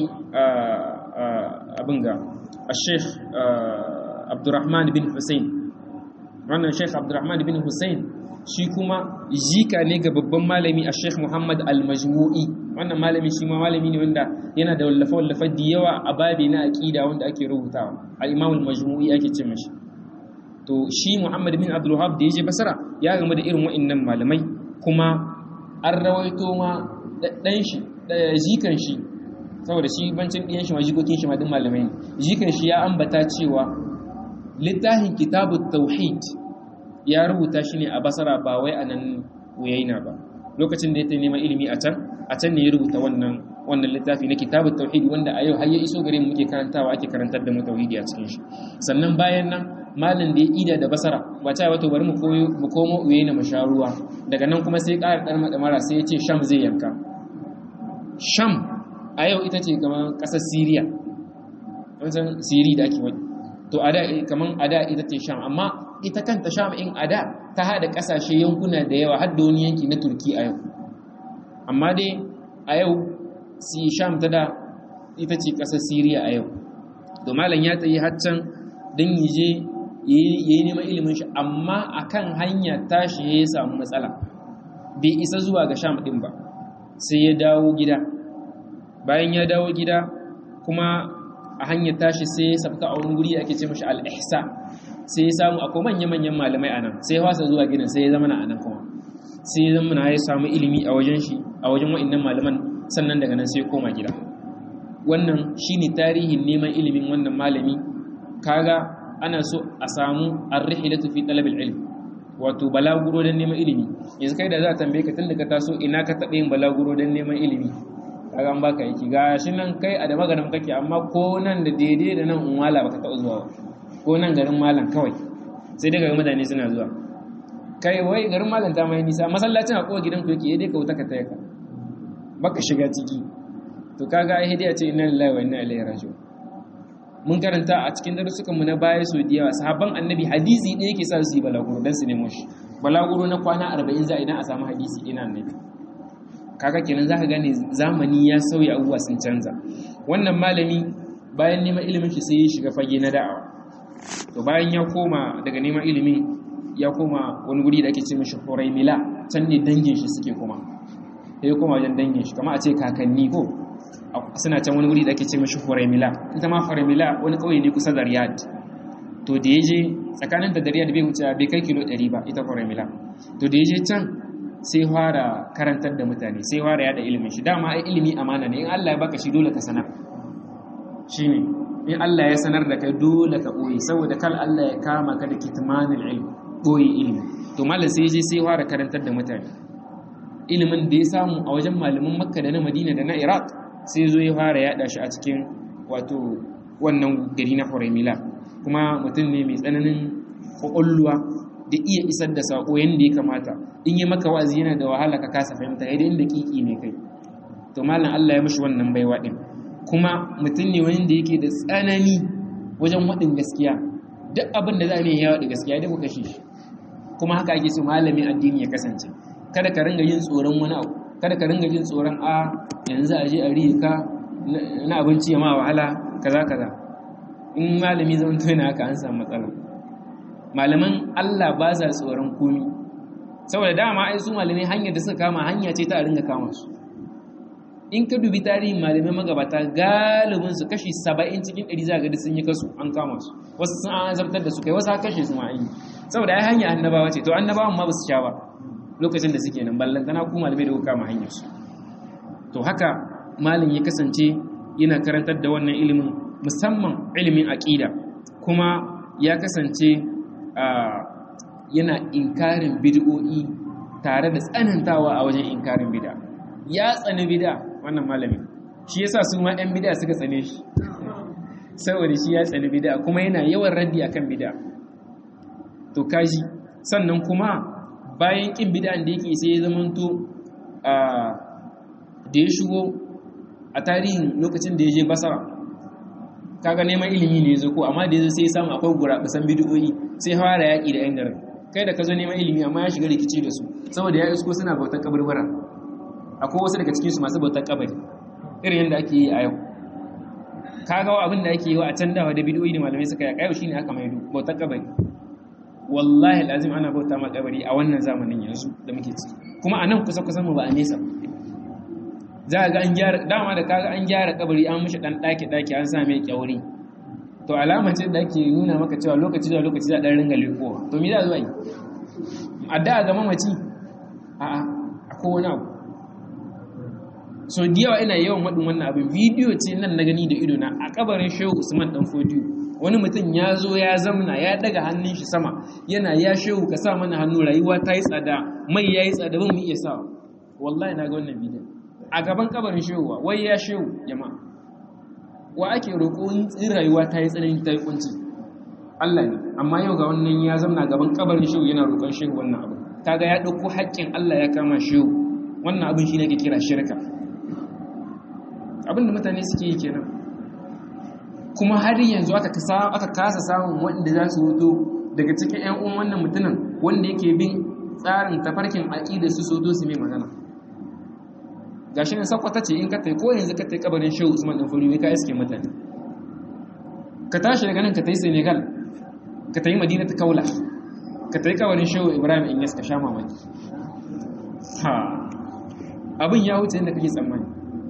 abin ga a sheikh abdurrahman bin hussein wannan sheikh abdurrahman bin hussein shi kuma jika ne ga babban malami a sheikh muhammad al-majmu'i wannan malami shi ma malami ne wanda yana da wallafa-wallafa da yawa a babi na aƙida wanda ake rubutawa al-imam al-majmu'i ake ce mashi to shi muhammad bin abdulwahab da ya je basara ya gama da irin wa'annan malamai kuma an rawaito ma ɗan shi jikan shi saboda shi bancin ɗiyan shi ma jikokin shi ma duk malamai ne jikan shi ya ambata cewa littafin kitabu tauhid ya rubuta shi ne a basara ba wai a nan wuyaina ba lokacin da ya ta neman ilimi a can a can ne ya rubuta wannan wannan littafi na kitabu tauhid wanda a yau har ya iso gare mu muke karantawa ake karantar da mu tauhidi a cikin shi sannan bayan nan malam da ya ida da basara ba ta wato bari mu koyo mu komo uye na masharuwa daga nan kuma sai ƙara ɗan madamara sai ya ce sham zai yanka sham a yau ita ce kamar ƙasar siriya wancan siri da ake wani to a da kamar a da ita ce sham amma ita kanta sham in a da ta haɗa ƙasashe yankuna da yawa har da wani yanki na turki a yau amma dai a yau si sham ta da ita ce ƙasar siriya a yau to malam ya tsaye haccan don yi je ya yi neman ilimin shi amma a kan hanya tashi ya samu matsala bai isa zuwa ga sham ɗin ba sai ya dawo gida bayan ya dawo gida kuma a hanyar tashi sai ya sabta a wani guri ake ce mashi al'ihsa sai ya samu akwai manya-manyan malamai a nan sai ya wasa zuwa gidan sai ya zama na anan kuma sai ya zama na ya samu ilimi a wajen shi a wajen wa'innan malaman sannan daga nan sai ya koma gida wannan shine tarihin neman ilimin wannan malami kaga ana so a samu ar-rihlatu fi talab al-ilm wato balaguro don neman ilimi yanzu kai da za a tambaye ka tunda ka taso ina ka taɓa yin balaguro don neman ilimi kaga an baka yaki ga shi nan kai a da maganin kake amma ko nan da daidai da nan unwala baka taɓa zuwa ko nan garin malam kawai sai dai ga mutane suna zuwa kai wai garin malam ta mai nisa masallacin a kowa gidan ku yake dai ka wuta ka taya ka baka shiga ciki to kaga ai hidiya ce inna lillahi wa inna ilaihi raji'un mun karanta a cikin darussukan mu na baya so da yawa sahabban annabi hadisi ɗaya yake sa su yi balaguro dan su nemo shi balaguro na kwana 40 za idan a samu hadisi ina annabi kaga kenan zaka gane zamani ya sauya abubuwa sun canza wannan malami bayan neman ilimin shi sai ya shiga fage na da'awa to bayan ya koma daga neman ilimin ya koma wani guri da ake ce mishi Huraymila can ne dangin shi suke kuma sai ya koma wajen dangin shi kamar a ce kakanni ko suna can wani guri da ake ce mashi Huraymila ita ma Huraymila wani kauye ne kusa da Riyadh to da yaje tsakanin da Riyadh bai wuce bai kai kilo 100 ba ita Huraymila to da yaje can sai fara karantar da mutane sai fara yada ilimin shi dama ai ilimi amana ne in Allah ya baka shi dole ka sanar shine in Allah ya sanar da kai dole ka boye saboda kal Allah ya kama ka da kitmanul ilm boye ilimi to mallan sai yaje sai fara karantar da mutane ilimin da ya samu a wajen malaman Makka da na Madina da na Iraq sai zo ya fara yada shi a cikin wato wannan gari na Huraymila kuma mutum ne mai tsananin kwakwalluwa da iya isar da sako yadda ya kamata in yi maka wa'azi yana da wahala ka kasa fahimta yadda inda kiki ne kai to malam Allah ya mishi wannan baiwa din kuma mutum ne wanda yake da tsanani wajen waɗin gaskiya duk abin da za a yi yawa da gaskiya da ku kashe shi kuma haka ake so malamin addini ya kasance kada ka ringa yin tsoron wani abu kada ka ringa jin tsoron a yanzu a je a riye ka na abinci ya ma wahala kaza kaza in malami zan tona haka an samu matsala malaman Allah ba sa tsoron komi saboda dama ai su malamai hanyar da suka kama hanya ce ta a ringa kama su in ka dubi tarihin malamai magabata galibin su kashi saba'in cikin ɗari za ga sun yi kasu an kama su wasu sun an azabtar da su kai wasu kashe su ma an yi saboda ai hanya annabawa ce to annabawan ma ba su sha ba lokacin da suke nan ballantana ku malamai da kuka kama hanyar su to haka malam ya kasance yana karantar da wannan ilimin musamman ilimin aqida kuma ya kasance yana inkarin bid'o'i tare da tsanantawa a wajen inkarin bid'a ya tsani bid'a wannan malami shi yasa su ma ɗan bid'a suka tsane shi saboda shi ya tsani bid'a kuma yana yawan raddi akan bid'a to kaji sannan kuma bayan kin bid'an da yake sai ya zamanto a da ya shigo a tarihin lokacin da ya je basara kaga neman ilimi ne zo ko amma da ya zo sai ya samu akwai guraɓusan bid'o'i sai fara yaƙi da yan garin kai da ka zo neman ilimi amma ya shiga rikici da su saboda ya isko suna bautar kaburbura akwai wasu daga cikinsu masu bautar kabari irin yadda ake yi a yau kaga abin da ake yi wa a can dawa da bidiyoyi da malamai suka yaƙa yau shine aka maido bautar kabari wallahi lazim ana bauta ma kabari a wannan zamanin yanzu da muke ciki kuma a nan kusa kusan mu ba a nesa za ga an gyara dama da kaga an gyara kabari an mishi dan daki daki an sa mai kyauri to alama ce da ake nuna maka cewa lokaci da lokaci za a dan ringa lekowa to me za zo yi adda ga mamaci a'a akwai wani abu so da yawa ina yawan waɗin wannan abin bidiyo ce nan na gani da ido na a kabarin shehu usman dan fodiyo wani mutum ya zo ya zamna ya daga hannun shi sama yana ya shehu ka sa mana hannu rayuwa ta yi tsada mai ya yi tsada ban mu iya sa wallahi na ga wannan bidiyo a gaban kabarin shehu wai ya shehu jama'a wa ake roƙo in rayuwa ta yi tsanani ta yi kunci Allah ne amma yau ga wannan ya zamna gaban kabarin shehu yana roƙon shehu wannan abu kaga ya ɗauko haƙƙin Allah ya kama shehu wannan abin shi ne ke kira shirka abin da mutane suke yi kenan kuma har yanzu aka kasa samun wanda za su hoto daga cikin 'yan uwan wannan mutumin wanda yake bin tsarin tafarkin aƙida su so su mai magana gashi ne sakwata ce in ka tai ko yanzu ka tai kabarin shehu usman dan fari ka iske mutane ka tashi daga nan ka tai senegal ka tai madina ta kaula ka tai kabarin shehu ibrahim in ka sha mamaki ha abin ya wuce inda kake tsammani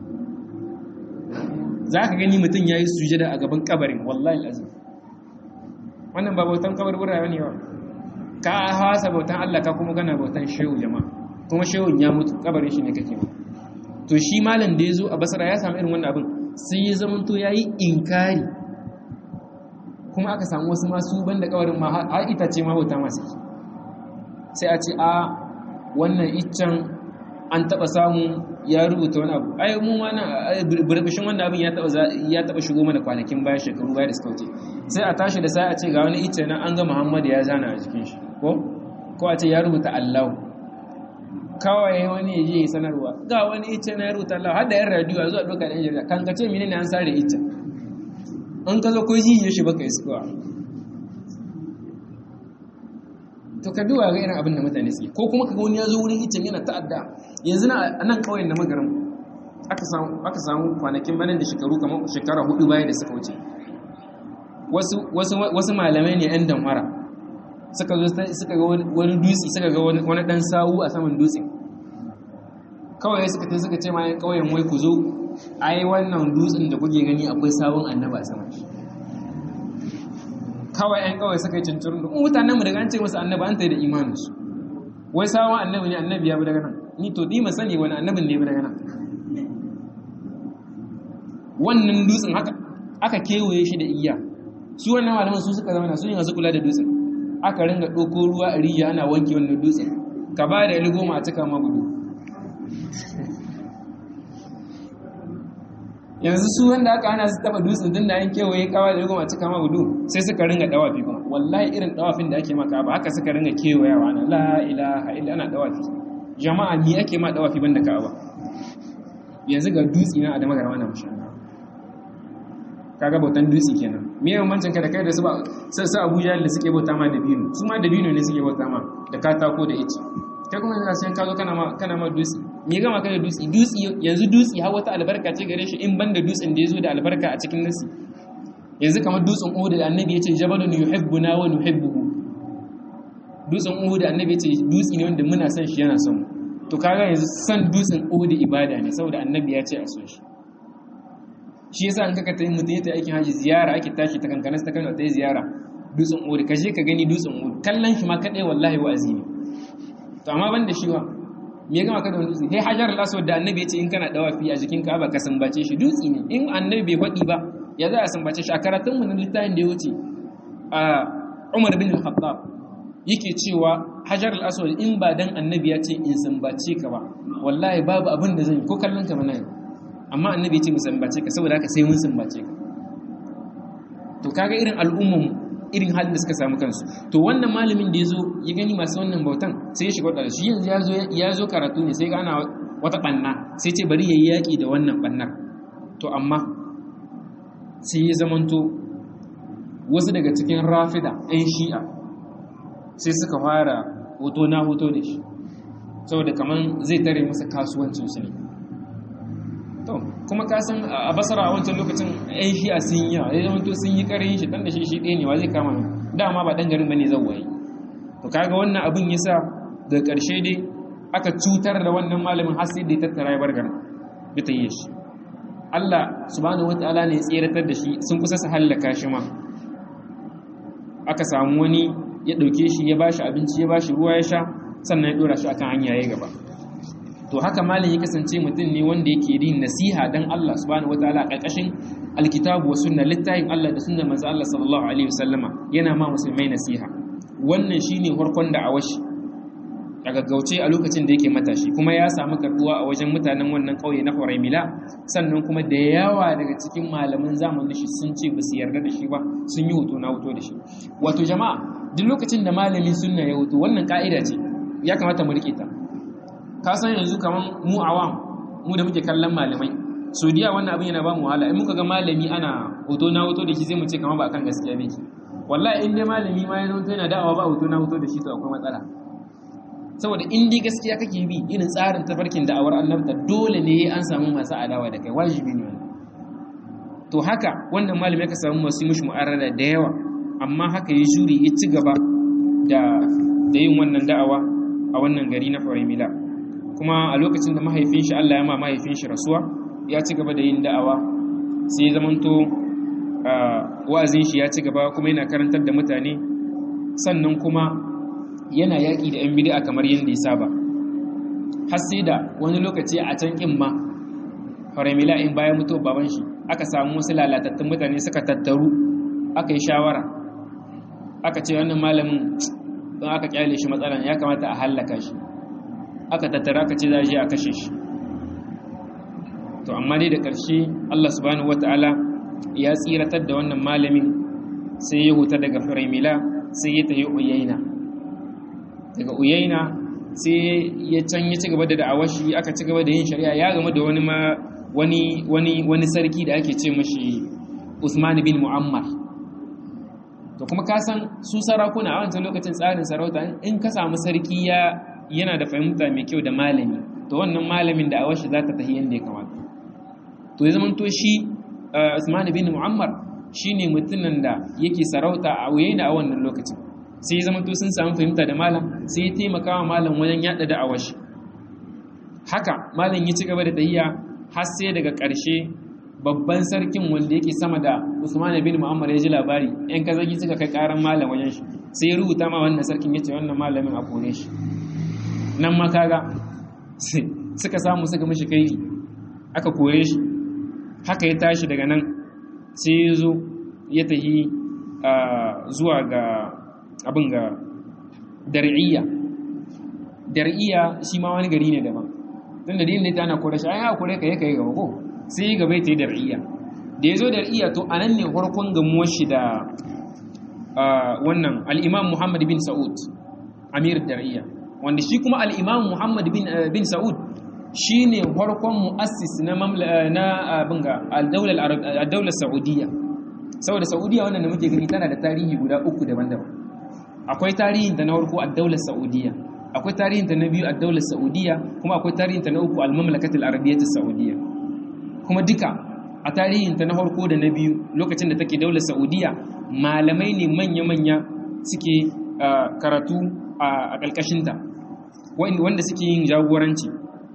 za ka gani mutum ya yi sujada a gaban kabarin wallahi azim wannan ba bautan kabar wurare ne ba ka hasa bautan allah ka kuma gana bautan shehu jama'a kuma shehun ya mutu kabarin shi ne kake ba to shi malam da ya zo a basara ya samu irin wannan abin sai ya zamanto ya yi inkari kuma aka samu wasu masu ban da kawarin ma har itace ma bauta masu sai a ce a wannan iccen an taba samu ya rubuta wani abu ai mu mana burbushin wannan abin ya taba ya taba shigo mana kwanakin baya shekaru baya da suka wuce sai a tashi da sai a ce ga wani icce nan an ga Muhammad ya zana a jikin shi ko ko a ce ya rubuta Allah kawai wani ya je ya sanarwa ga wani icce na ya rubuta Allah har da yan radio zuwa doka da jarida kan ka ce menene an sare icce an ka zo ko ji ya shi baka iskowa to ka duba ga irin abin da mutane suke ko kuma kaga wani ya zo wurin icen yana ta'adda yanzu na nan kauyen da magarin aka samu aka samu kwanakin banan da shekaru kamar shekara hudu baya da suka wuce wasu wasu wasu malamai ne yan damfara suka zo suka ga wani dutse suka ga wani dan sawu a saman dutsen kawai suka tai suka ce ma yan kauyen wai ku zo ai wannan dutsen da kuke gani akwai sawun annaba a saman shi kawai ‘yan kawai suka yi cincirin da mutanen mu daga an ce masu annabi an ta yi da imaninsu wai sawan annabi ne annabi ya bi daga nan ni to ɗi sani wani annabin ne ya bi daga nan wannan dutsen aka kewaye shi da iya su wannan malaman su suka zama su ne masu kula da dutsen aka ringa ɗauko ruwa a rijiya ana wanke wannan dutsen ka ba da goma a cika ma gudu yanzu su wanda aka hana su taba dutsen din da an kewaye kawa da goma cika ma gudu sai suka ringa dawafi kuma wallahi irin dawafin da ake maka ba haka suka ringa kewayawa na la ilaha illa ana dawafi jama'a ni ake ma dawafi banda ka'aba yanzu ga dutse na adama ga wannan mushan kaga bautan dutse kenan me yawan mancin ka da kai da su ba sai su Abuja da suke bauta ma dabino su ma dabino ne suke bauta ma da katako da ice kai kuma yanzu sai ka zo kana ma kana ma dutse me gama kai da dutse dutse yanzu dutse har wata albarka ce gare shi in banda dutsen da yazo da albarka a cikin nasi yanzu kamar dutsen Uhud da Annabi yace jabalun yuhibbuna wa nuhibbuhu dutsen Uhud da Annabi yace dutse ne wanda muna son shi yana son mu to kaga yanzu san dutsen Uhud ibada ne saboda Annabi ya ce a so shi shi yasa an kaka tayi mutum ya aikin haji ziyara ake tashi ta kankanas ta Kano ta ziyara dutsen Uhud ka je ka gani dutsen Uhud kallon shi ma kadai wallahi wa'azi ne to amma ban da shi wa me ya gama ka da wani dutse hey hajar al-aswad da annabi ya ce in kana dawafi a jikin ka'aba ka sambace shi dutse ne in annabi bai faɗi ba ya za a sambace shi a karatun mu na littafin da ya wuce a Umar bin al-Khattab yake cewa hajar al-aswad in ba dan annabi ya ce in sambace ka ba wallahi babu abin da zan yi ko kallon ka ba na yi amma annabi ya ce mu sambace ka saboda haka sai mun sambace ka to kaga irin al'umman irin halin da suka samu kansu to wannan malamin da ya zo ya gani masu wannan bautan sai ya shiga wadda shi yanzu ya zo karatu ne sai ga ana wata ɓanna sai ce bari ya yi yaƙi da wannan ɓannar to amma sai ya zamanto wasu daga cikin rafida 'yan shi'a sai suka fara hoto na hoto da shi saboda kamar zai tare masa kasuwancinsu ne to kuma ka san a basara a wancan lokacin yan shi'a sun yi yawa ya zamanto sun yi karin shi dan da shi shi ɗaya ne wa zai kama ne dama ba ɗan garin bane zan waye to kaga wannan abin yasa daga ƙarshe dai aka cutar da wannan malamin har sai da ya tattara ya bar garin bi ta yi shi Allah subhanahu wataala ne ya tseratar da shi sun kusa su hallaka shi ma aka samu wani ya ɗauke shi ya bashi abinci ya bashi ruwa ya sha sannan ya ɗora shi akan hanya ya gaba to haka malin ya kasance mutum ne wanda yake yin nasiha dan Allah subhanahu wataala karkashin alkitabu wa sunna littafin Allah da sunnar manzo Allah sallallahu alaihi wasallama yana ma musulmai nasiha wannan shine farkon da awashi a gaggauce a lokacin da yake matashi kuma ya samu karbuwa a wajen mutanen wannan kauye na Horaimila sannan kuma da yawa daga cikin malaman zamanin shi sun ce ba su yarda da shi ba sun yi hoto na hoto da shi wato jama'a duk lokacin da malamin sunna ya hoto wannan ka'ida ce ya kamata mu rike ta ka san yanzu kaman mu awam mu da muke kallon malamai saudiya wannan abin yana ba mu wahala in muka ga malami ana hoto na hoto da shi sai mu ce kamar ba kan gaskiya ne wallahi in dai malami ma ya zo yana da'awa ba hoto na hoto da shi to akwai matsala saboda in dai gaskiya kake bi irin tsarin tafarkin da'awar annabta dole ne an samu masu adawa da kai wajibi ne to haka wannan malami ka samu masu mushi mu'arrada da yawa amma haka ya jure ya ci gaba da da yin wannan da'awa a wannan gari na Farimila kuma a lokacin da mahaifin shi Allah ya ma mahaifin shi rasuwa ya ci gaba da yin da'awa sai ya zamanto wa'azin shi ya ci gaba kuma yana karantar da mutane sannan kuma yana yaƙi da 'yan bid'a kamar yadda ya saba har sai da wani lokaci a can kin ma faramila in bayan mutu baban shi aka samu wasu lalatattun mutane suka tattaru aka yi shawara aka ce wannan malamin don aka kyale shi matsalan ya kamata a hallaka shi aka tattara aka ce za a je a kashe shi to amma dai da ƙarshe Allah subhanahu wata'ala ya tsiratar da wannan malamin sai ya huta daga firamila sai ya tafi uyaina daga uyaina sai ya can ya ci gaba da da'awashi aka ci gaba da yin shari'a ya game da wani ma wani wani wani sarki da ake ce mashi Usman bin Muammar to kuma ka san su sarakuna a wancan lokacin tsarin sarauta in ka samu sarki ya yana da fahimta mai kyau da malami to wannan malamin da awashi za ta tafi yadda ya kamata to ya zamanto shi Usman bin Muammar shine mutumin da yake sarauta a uyaina a wannan lokacin sai ya zamanto sun samu fahimta da malam sai ya taimaka wa malam wajen yada da awashi haka malam ya ci gaba da tahiya har sai daga ƙarshe babban sarkin wanda yake sama da Usman bin Muammar ya ji labari yan kazagi suka kai karan malam wajen shi sai ya rubuta ma wannan sarkin yace wannan malamin a kore shi nan ma kaga suka samu suka mishi kai aka kore shi haka ya tashi daga nan sai ya zo ya tahi zuwa ga abin ga dar'iyya dar'iyya shi ma wani gari ne daban tun da dinin ta ana kore shi ai kore ka yake gaba ko sai gaba ta yi dar'iyya da ya zo dar'iyya to anan ne farkon gamuwar shi da wannan al-imam Muhammad bin Sa'ud amir dar'iyya wanda shi kuma al-imam Muhammad bin bin Sa'ud shine farkon muassis na na abin ga al-daular al-daular Saudiya saboda saudiya wannan da muke gani tana da tarihi guda uku daban-daban akwai tarihin ta na farko a daular saudiya akwai tarihin ta na biyu a daular saudiya kuma akwai tarihin ta na uku al-mamlakatul arabiyyah saudiya kuma duka a tarihin ta na farko da na biyu lokacin da take daular saudiya malamai ne manya-manya suke karatu a ƙarƙashinta wanda suke yin jagoranci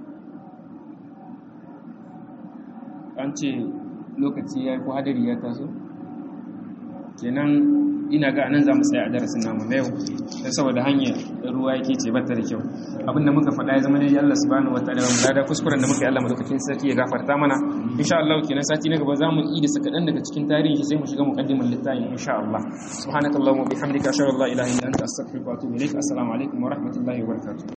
an ce lokaci ya ko hadari ya taso kenan ina ga anan za mu tsaya a darasin namu na yau don saboda hanyar ruwa yake ce bata da kyau abinda muka faɗa ya zama dai Allah subhanahu wa ta'ala mu da kuskuren da muka yi Allah madaukakin sarki ya gafarta mana insha Allah kenan sati na gaba za mu yi da sakadan daga cikin tarihi sai mu shiga muqaddimar littafin insha Allah subhanakallahumma bihamdika ashhadu an la ilaha illa anta astaghfiruka wa atubu ilaik assalamu alaikum wa rahmatullahi wa barakatuh